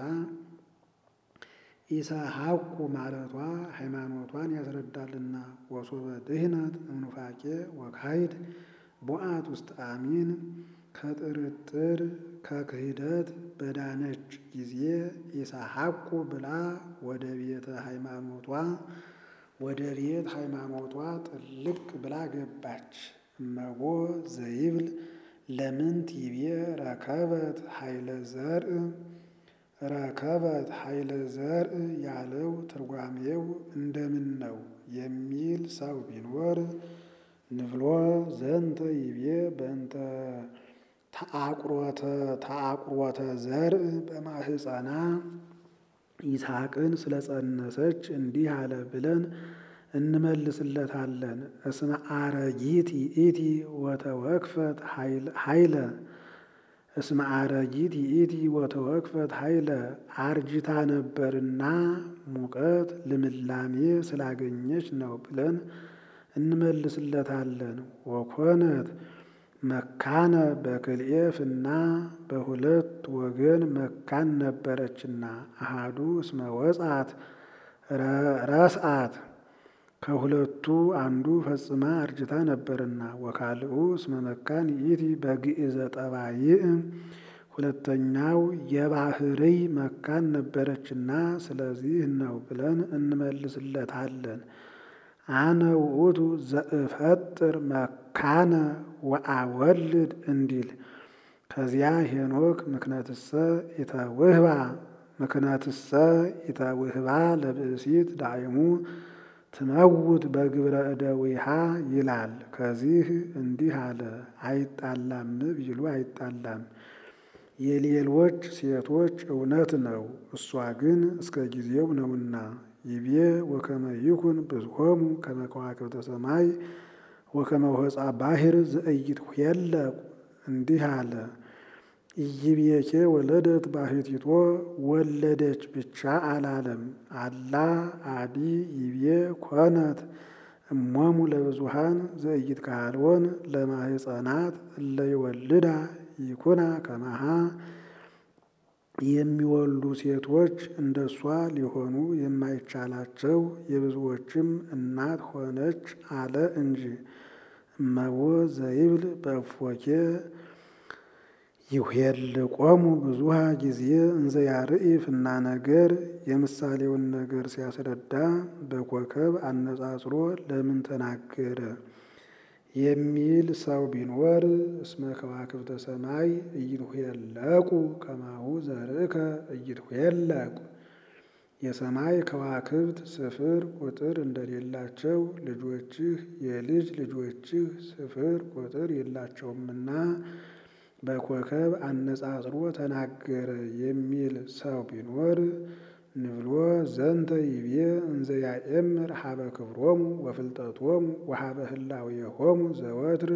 ኢሰሐቁ ማለቷ ሃይማኖቷን ያስረዳልና። ወሶበ ድህነት እምኑፋቄ ወካይድ ቦአት ውስጥ አሚን ከጥርጥር ከክህደት በዳነች ጊዜ ኢሰሐቁ ብላ ወደ ቤተ ሃይማኖቷ ወደ ቤት ሃይማኖቷ ጥልቅ ብላ ገባች። እመቦ ዘይብል ለምንት ይቤ ረከበት ኃይለ ዘርእ ረከበት ኃይለ ዘርእ ያለው ትርጓሜው እንደምን ነው የሚል ሰው ቢኖር ንብሎ ዘንተ ይቤ በእንተ ተአቁሮተ ተአቁሮተ ዘርእ በማህፀና ይስሐቅን ስለጸነሰች እንዲህ አለ ብለን እንመልስለታለን። እስመ አረጊት ይእቲ ወተወክፈት ኃይለ እስመ አረጊት ይእቲ ወተወክፈት ኃይለ አርጅታ ነበርና ሙቀት ልምላሜ ስላገኘች ነው ብለን እንመልስለታለን። ወኮነት መካነ በክልኤፍና በሁለት ወገን መካን ነበረችና አሃዱ እስመ ወጻት ረስአት ከሁለቱ አንዱ ፈጽማ አርጅታ ነበርና ወካልኡ እስመ መካን ይእቲ በግእዘ ጠባይእ ሁለተኛው የባህርይ መካን ነበረችና ስለዚህ ነው ብለን እንመልስለታለን። አነ ውእቱ ዘእፈጥር መካነ ወአወልድ እንዲል ከዚያ ሄኖክ ምክነትሰ ኢተውህባ ምክነትሰ ኢተውህባ ለብእሲት ዳይሙ ትመውት በግብረ እደዊሃ ይላል። ከዚህ እንዲህ አለ። አይጣላም ቢሉ አይጣላም። የሌሎች ሴቶች እውነት ነው፣ እሷ ግን እስከ ጊዜው ነውና። ይቤ ወከመ ይኩን ብዝሆሙ ከመ ከዋክብተ ሰማይ ወከመ ወፃ ባሕር ዘኢይትኄለቁ እንዲህ አለ። ኢይቤኬ ወለደት ባሕቲቶ ወለደች ብቻ አላለም። አላ አዲ ይቤ ኮነት እሞሙ ለብዙሃን ዘኢይትከሃልወን ለማህፀናት እለ ይወልዳ ይኩና ከማሃ የሚወልዱ ሴቶች እንደሷ ሊሆኑ የማይቻላቸው የብዙዎችም እናት ሆነች አለ እንጂ። እመቦ ዘይብል በእፎኬ ይኄልቆሙ ብዙሃ ጊዜ እንዘ ያርኢ ፍና ነገር የምሳሌውን ነገር ሲያስረዳ በኮከብ አነጻጽሮ ለምን ተናገረ የሚል ሰው ቢኖር እስመ ከዋክብተ ሰማይ ኢይትኄለቁ ከማሁ ዘርእከ ኢይትኄለቁ የሰማይ ከዋክብት ስፍር ቁጥር እንደሌላቸው ልጆችህ የልጅ ልጆችህ ስፍር ቁጥር የላቸውምና በኮከብ አነጻጽሮ ተናገረ የሚል ሰው ቢኖር ንብሎ ዘንተ ይቤ እንዘ ያኤምር ሀበ ክብሮሙ ወፍልጠቶሙ ወሀበ ህላዌሆሙ ዘወትር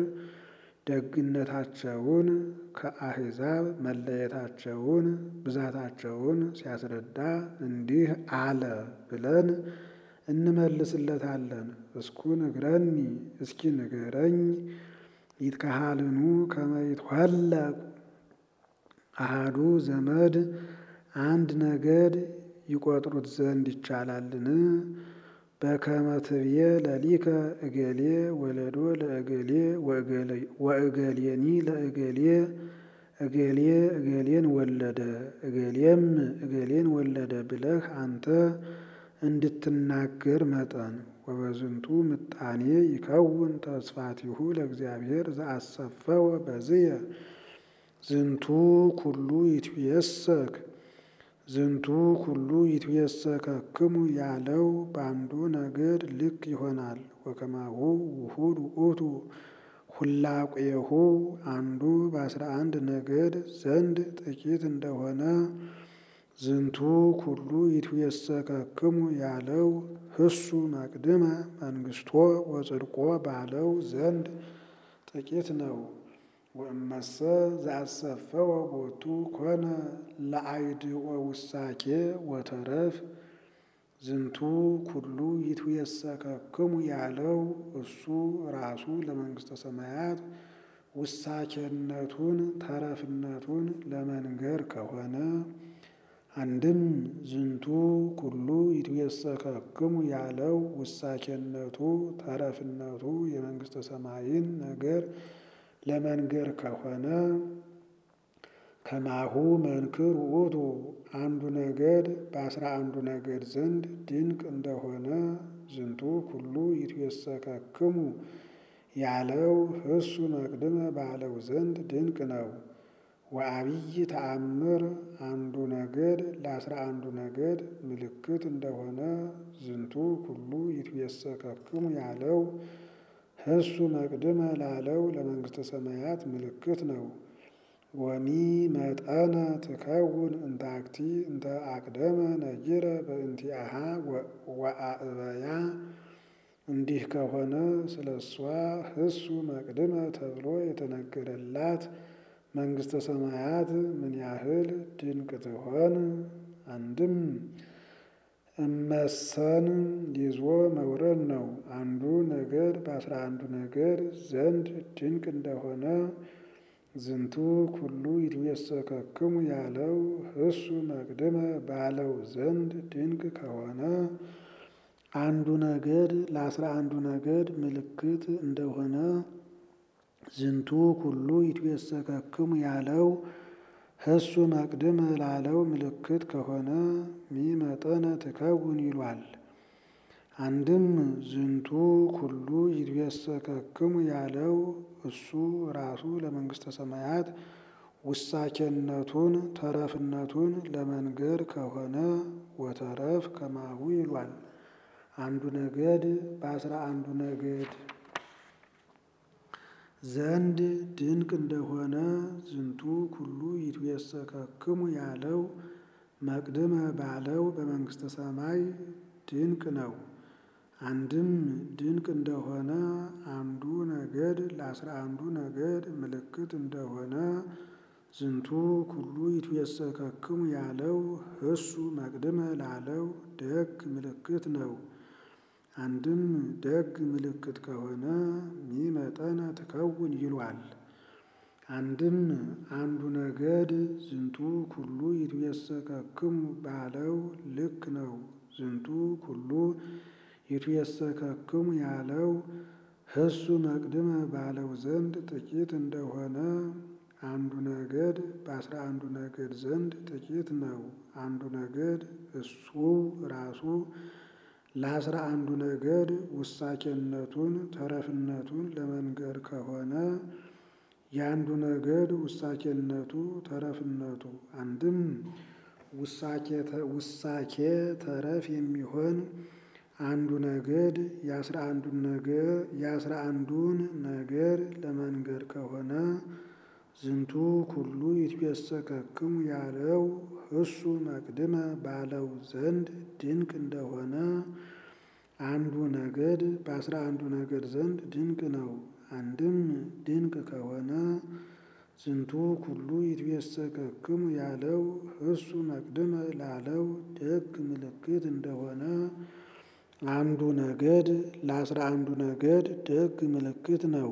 ደግነታቸውን ከአሕዛብ መለየታቸውን ብዛታቸውን ሲያስረዳ እንዲህ አለ ብለን እንመልስለታለን። እስኩ ንግረኒ እስኪ ንገረኝ ይትከሃልኑ ከመ ይትኋለቁ አሃዱ ዘመድ አንድ ነገድ ይቆጥሩት ዘንድ ይቻላልን? በከመ ትብዬ ለሊከ እገሌ ወለዶ ለእገሌ ወእገሌኒ ለእገሌ እገሌ እገሌን ወለደ እገሌም እገሌን ወለደ ብለህ አንተ እንድትናገር መጠን ወበዝንቱ ምጣኔ ይከውን ተስፋቲሁ ለእግዚአብሔር ዘአሰፈወ በዝየ ዝንቱ ኩሉ ይትየሰክ ዝንቱ ኩሉ ይትየሰከክሙ ያለው በአንዱ ነገድ ልክ ይሆናል። ወከማሁ ውሁድ ውእቱ ሁላቄሁ አንዱ በአስራ አንድ ነገድ ዘንድ ጥቂት እንደሆነ ዝንቱ ኩሉ ይትየሰከክሙ ያለው ህሱ መቅድመ መንግስቶ ወጽድቆ ባለው ዘንድ ጥቂት ነው። ወእመሰ ዘአሰፈወ ቦቱ ኮነ ለአይድኦ ውሳኬ ወተረፍ ዝንቱ ኩሉ ይትየሰከክሙ ያለው እሱ ራሱ ለመንግስተ ሰማያት ውሳኬነቱን ተረፍነቱን ለመንገር ከሆነ አንድም ዝንቱ ኩሉ ይትየሰከክሙ ያለው ውሳኬነቱ ተረፍነቱ የመንግስተ ሰማይን ነገር ለመንገር ከሆነ ከማሁ መንክር ውእቱ አንዱ ነገድ በአስራ አንዱ ነገድ ዘንድ ድንቅ እንደሆነ ዝንቱ ኩሉ ይትየሰከክሙ ያለው ህሱ መቅድመ ባለው ዘንድ ድንቅ ነው። ወአብይ ተአምር አንዱ ነገድ ለአስራ አንዱ ነገድ ምልክት እንደሆነ ዝንቱ ኩሉ ይትየሰከክሙ ያለው ህሱ መቅድመ ላለው ለመንግስተ ሰማያት ምልክት ነው። ወሚ መጠነ ትከውን እንታክቲ እንተ አቅደመ ነጊረ በእንቲአሃ ወአእበያ እንዲህ ከሆነ ስለ እሷ ህሱ መቅድመ ተብሎ የተነገረላት መንግስተ ሰማያት ምን ያህል ድንቅ ትሆን? አንድም እመሰን ይዞ መውረድ ነው። አንዱ ነገድ በአስራ አንዱ ነገድ ዘንድ ድንቅ እንደሆነ ዝንቱ ኩሉ ይትየሰከክሙ ያለው ህሱ መቅድመ ባለው ዘንድ ድንቅ ከሆነ አንዱ ነገድ ለአስራ አንዱ ነገድ ምልክት እንደሆነ ዝንቱ ኩሉ ይትየሰከክሙ ያለው ህሱ መቅድመ ላለው ምልክት ከሆነ ሚመጠነ ትከውን ይሏል። አንድም ዝንቱ ኩሉ ይትየሰከክሙ ያለው እሱ ራሱ ለመንግስተ ሰማያት ውሳኬነቱን ተረፍነቱን ለመንገር ከሆነ ወተረፍ ከማሁ ይሏል። አንዱ ነገድ በአስራ አንዱ ነገድ ዘንድ ድንቅ እንደሆነ ዝንቱ ኩሉ ይትየሰከክሙ ያለው መቅድመ ባለው በመንግስተ ሰማይ ድንቅ ነው። አንድም ድንቅ እንደሆነ አንዱ ነገድ ለአስራ አንዱ ነገድ ምልክት እንደሆነ ዝንቱ ኩሉ ይትየሰከክሙ ያለው ህሱ መቅድመ ላለው ደግ ምልክት ነው። አንድም ደግ ምልክት ከሆነ ሚመጠነ ትከውን ይሏል። አንድም አንዱ ነገድ ዝንቱ ኩሉ ይትየሰከክሙ ባለው ልክ ነው። ዝንቱ ኩሉ ይትየሰከክሙ ያለው ህሱ መቅድመ ባለው ዘንድ ጥቂት እንደሆነ አንዱ ነገድ በአስራ አንዱ ነገድ ዘንድ ጥቂት ነው። አንዱ ነገድ እሱ ራሱ ለአስራ አንዱ ነገድ ውሳኬነቱን ተረፍነቱን ለመንገር ከሆነ የአንዱ ነገድ ውሳኬነቱ ተረፍነቱ አንድም ውሳኬ ተረፍ የሚሆን አንዱ ነገድ የአስራ አንዱን ነገር ለመንገር ከሆነ ዝንቱ ኩሉ ይትየሰከክሙ ያለው እሱ መቅድመ ባለው ዘንድ ድንቅ እንደሆነ አንዱ ነገድ በአስራ አንዱ ነገድ ዘንድ ድንቅ ነው። አንድም ድንቅ ከሆነ ዝንቱ ኩሉ ይትቤሰከክሙ ያለው እሱ መቅድመ ላለው ደግ ምልክት እንደሆነ አንዱ ነገድ ለአስራ አንዱ ነገድ ደግ ምልክት ነው።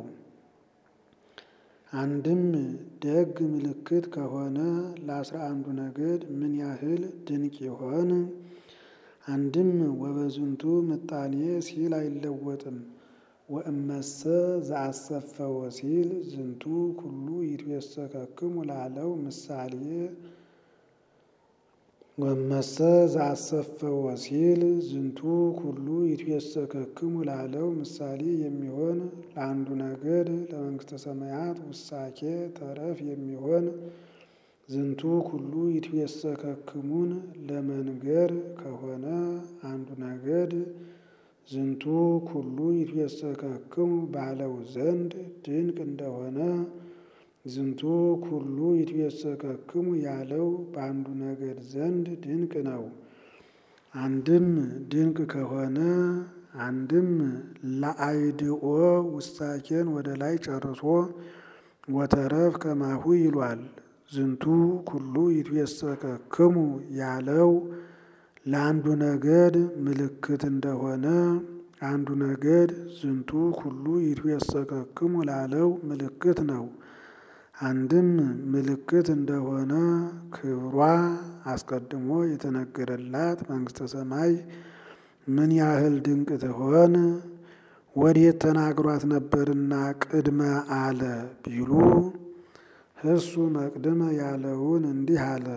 አንድም ደግ ምልክት ከሆነ ለአስራ አንዱ ነገድ ምን ያህል ድንቅ ይሆን? አንድም ወበዝንቱ ምጣኔ ሲል አይለወጥም። ወእመሰ ዘአሰፈወ ሲል ዝንቱ ኩሉ ይትቤሰከክሙ ላለው ምሳሌ ወመሰ ዘአሰፈወ ሲል ዝንቱ ኩሉ ይትቤሰከክሙ ላለው ምሳሌ የሚሆን ለአንዱ ነገድ ለመንግሥተ ሰማያት ውሳኬ ተረፍ የሚሆን ዝንቱ ኩሉ ይትቤሰከክሙን ለመንገር ከሆነ አንዱ ነገድ ዝንቱ ኩሉ ይትቤሰከክሙ ባለው ዘንድ ድንቅ እንደሆነ ዝንቱ ኩሉ ይትቤሰከክሙ ያለው በአንዱ ነገድ ዘንድ ድንቅ ነው። አንድም ድንቅ ከሆነ አንድም ለአይድኦ ውሳኬን ወደ ላይ ጨርሶ ወተረፍ ከማሁ ይሏል። ዝንቱ ኩሉ ይትቤሰከክሙ ያለው ለአንዱ ነገድ ምልክት እንደሆነ አንዱ ነገድ ዝንቱ ኩሉ ይትቤሰከክሙ ላለው ምልክት ነው። አንድም ምልክት እንደሆነ ክብሯ አስቀድሞ የተነገረላት መንግሥተ ሰማይ ምን ያህል ድንቅ ትሆን? ወዴት ተናግሯት ነበርና ቅድመ አለ ቢሉ እሱ መቅድመ ያለውን እንዲህ አለ።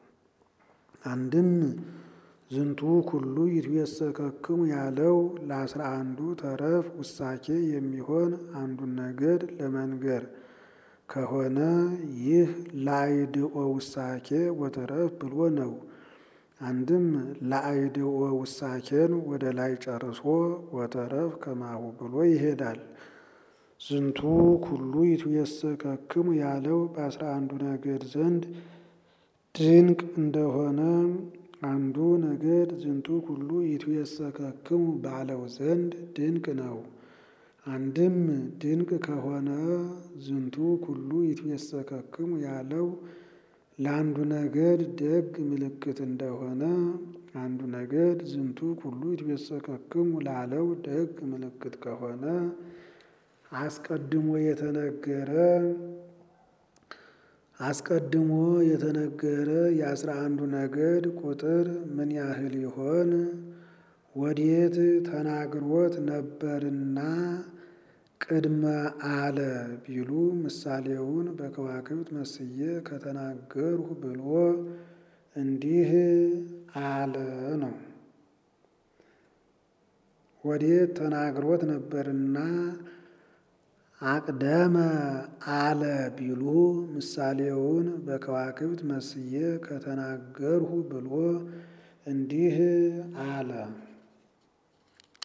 አንድም ዝንቱ ኩሉ ይትቤሰከክሙ ያለው ለአስራ አንዱ ተረፍ ውሳኬ የሚሆን አንዱን ነገድ ለመንገር ከሆነ ይህ ለአይድኦ ውሳኬ ወተረፍ ብሎ ነው። አንድም ለአይድኦ ውሳኬን ወደ ላይ ጨርሶ ወተረፍ ከማሁ ብሎ ይሄዳል። ዝንቱ ኩሉ ይትቤሰከክሙ ያለው በአስራ አንዱ ነገድ ዘንድ ድንቅ እንደሆነ አንዱ ነገድ ዝንቱ ኩሉ ይትቤሰከክሙ ባለው ዘንድ ድንቅ ነው። አንድም ድንቅ ከሆነ ዝንቱ ኩሉ ይትቤሰከክሙ ያለው ለአንዱ ነገድ ደግ ምልክት እንደሆነ አንዱ ነገድ ዝንቱ ኩሉ ይትቤሰከክሙ ላለው ደግ ምልክት ከሆነ አስቀድሞ የተነገረ አስቀድሞ የተነገረ የአስራ አንዱ ነገድ ቁጥር ምን ያህል ይሆን? ወዴት ተናግሮት ነበርና ቅድመ አለ ቢሉ ምሳሌውን በከዋክብት መስዬ ከተናገርሁ ብሎ እንዲህ አለ ነው። ወዴት ተናግሮት ነበርና አቅደመ አለ ቢሉ ምሳሌውን በከዋክብት መስዬ ከተናገርሁ ብሎ እንዲህ አለ።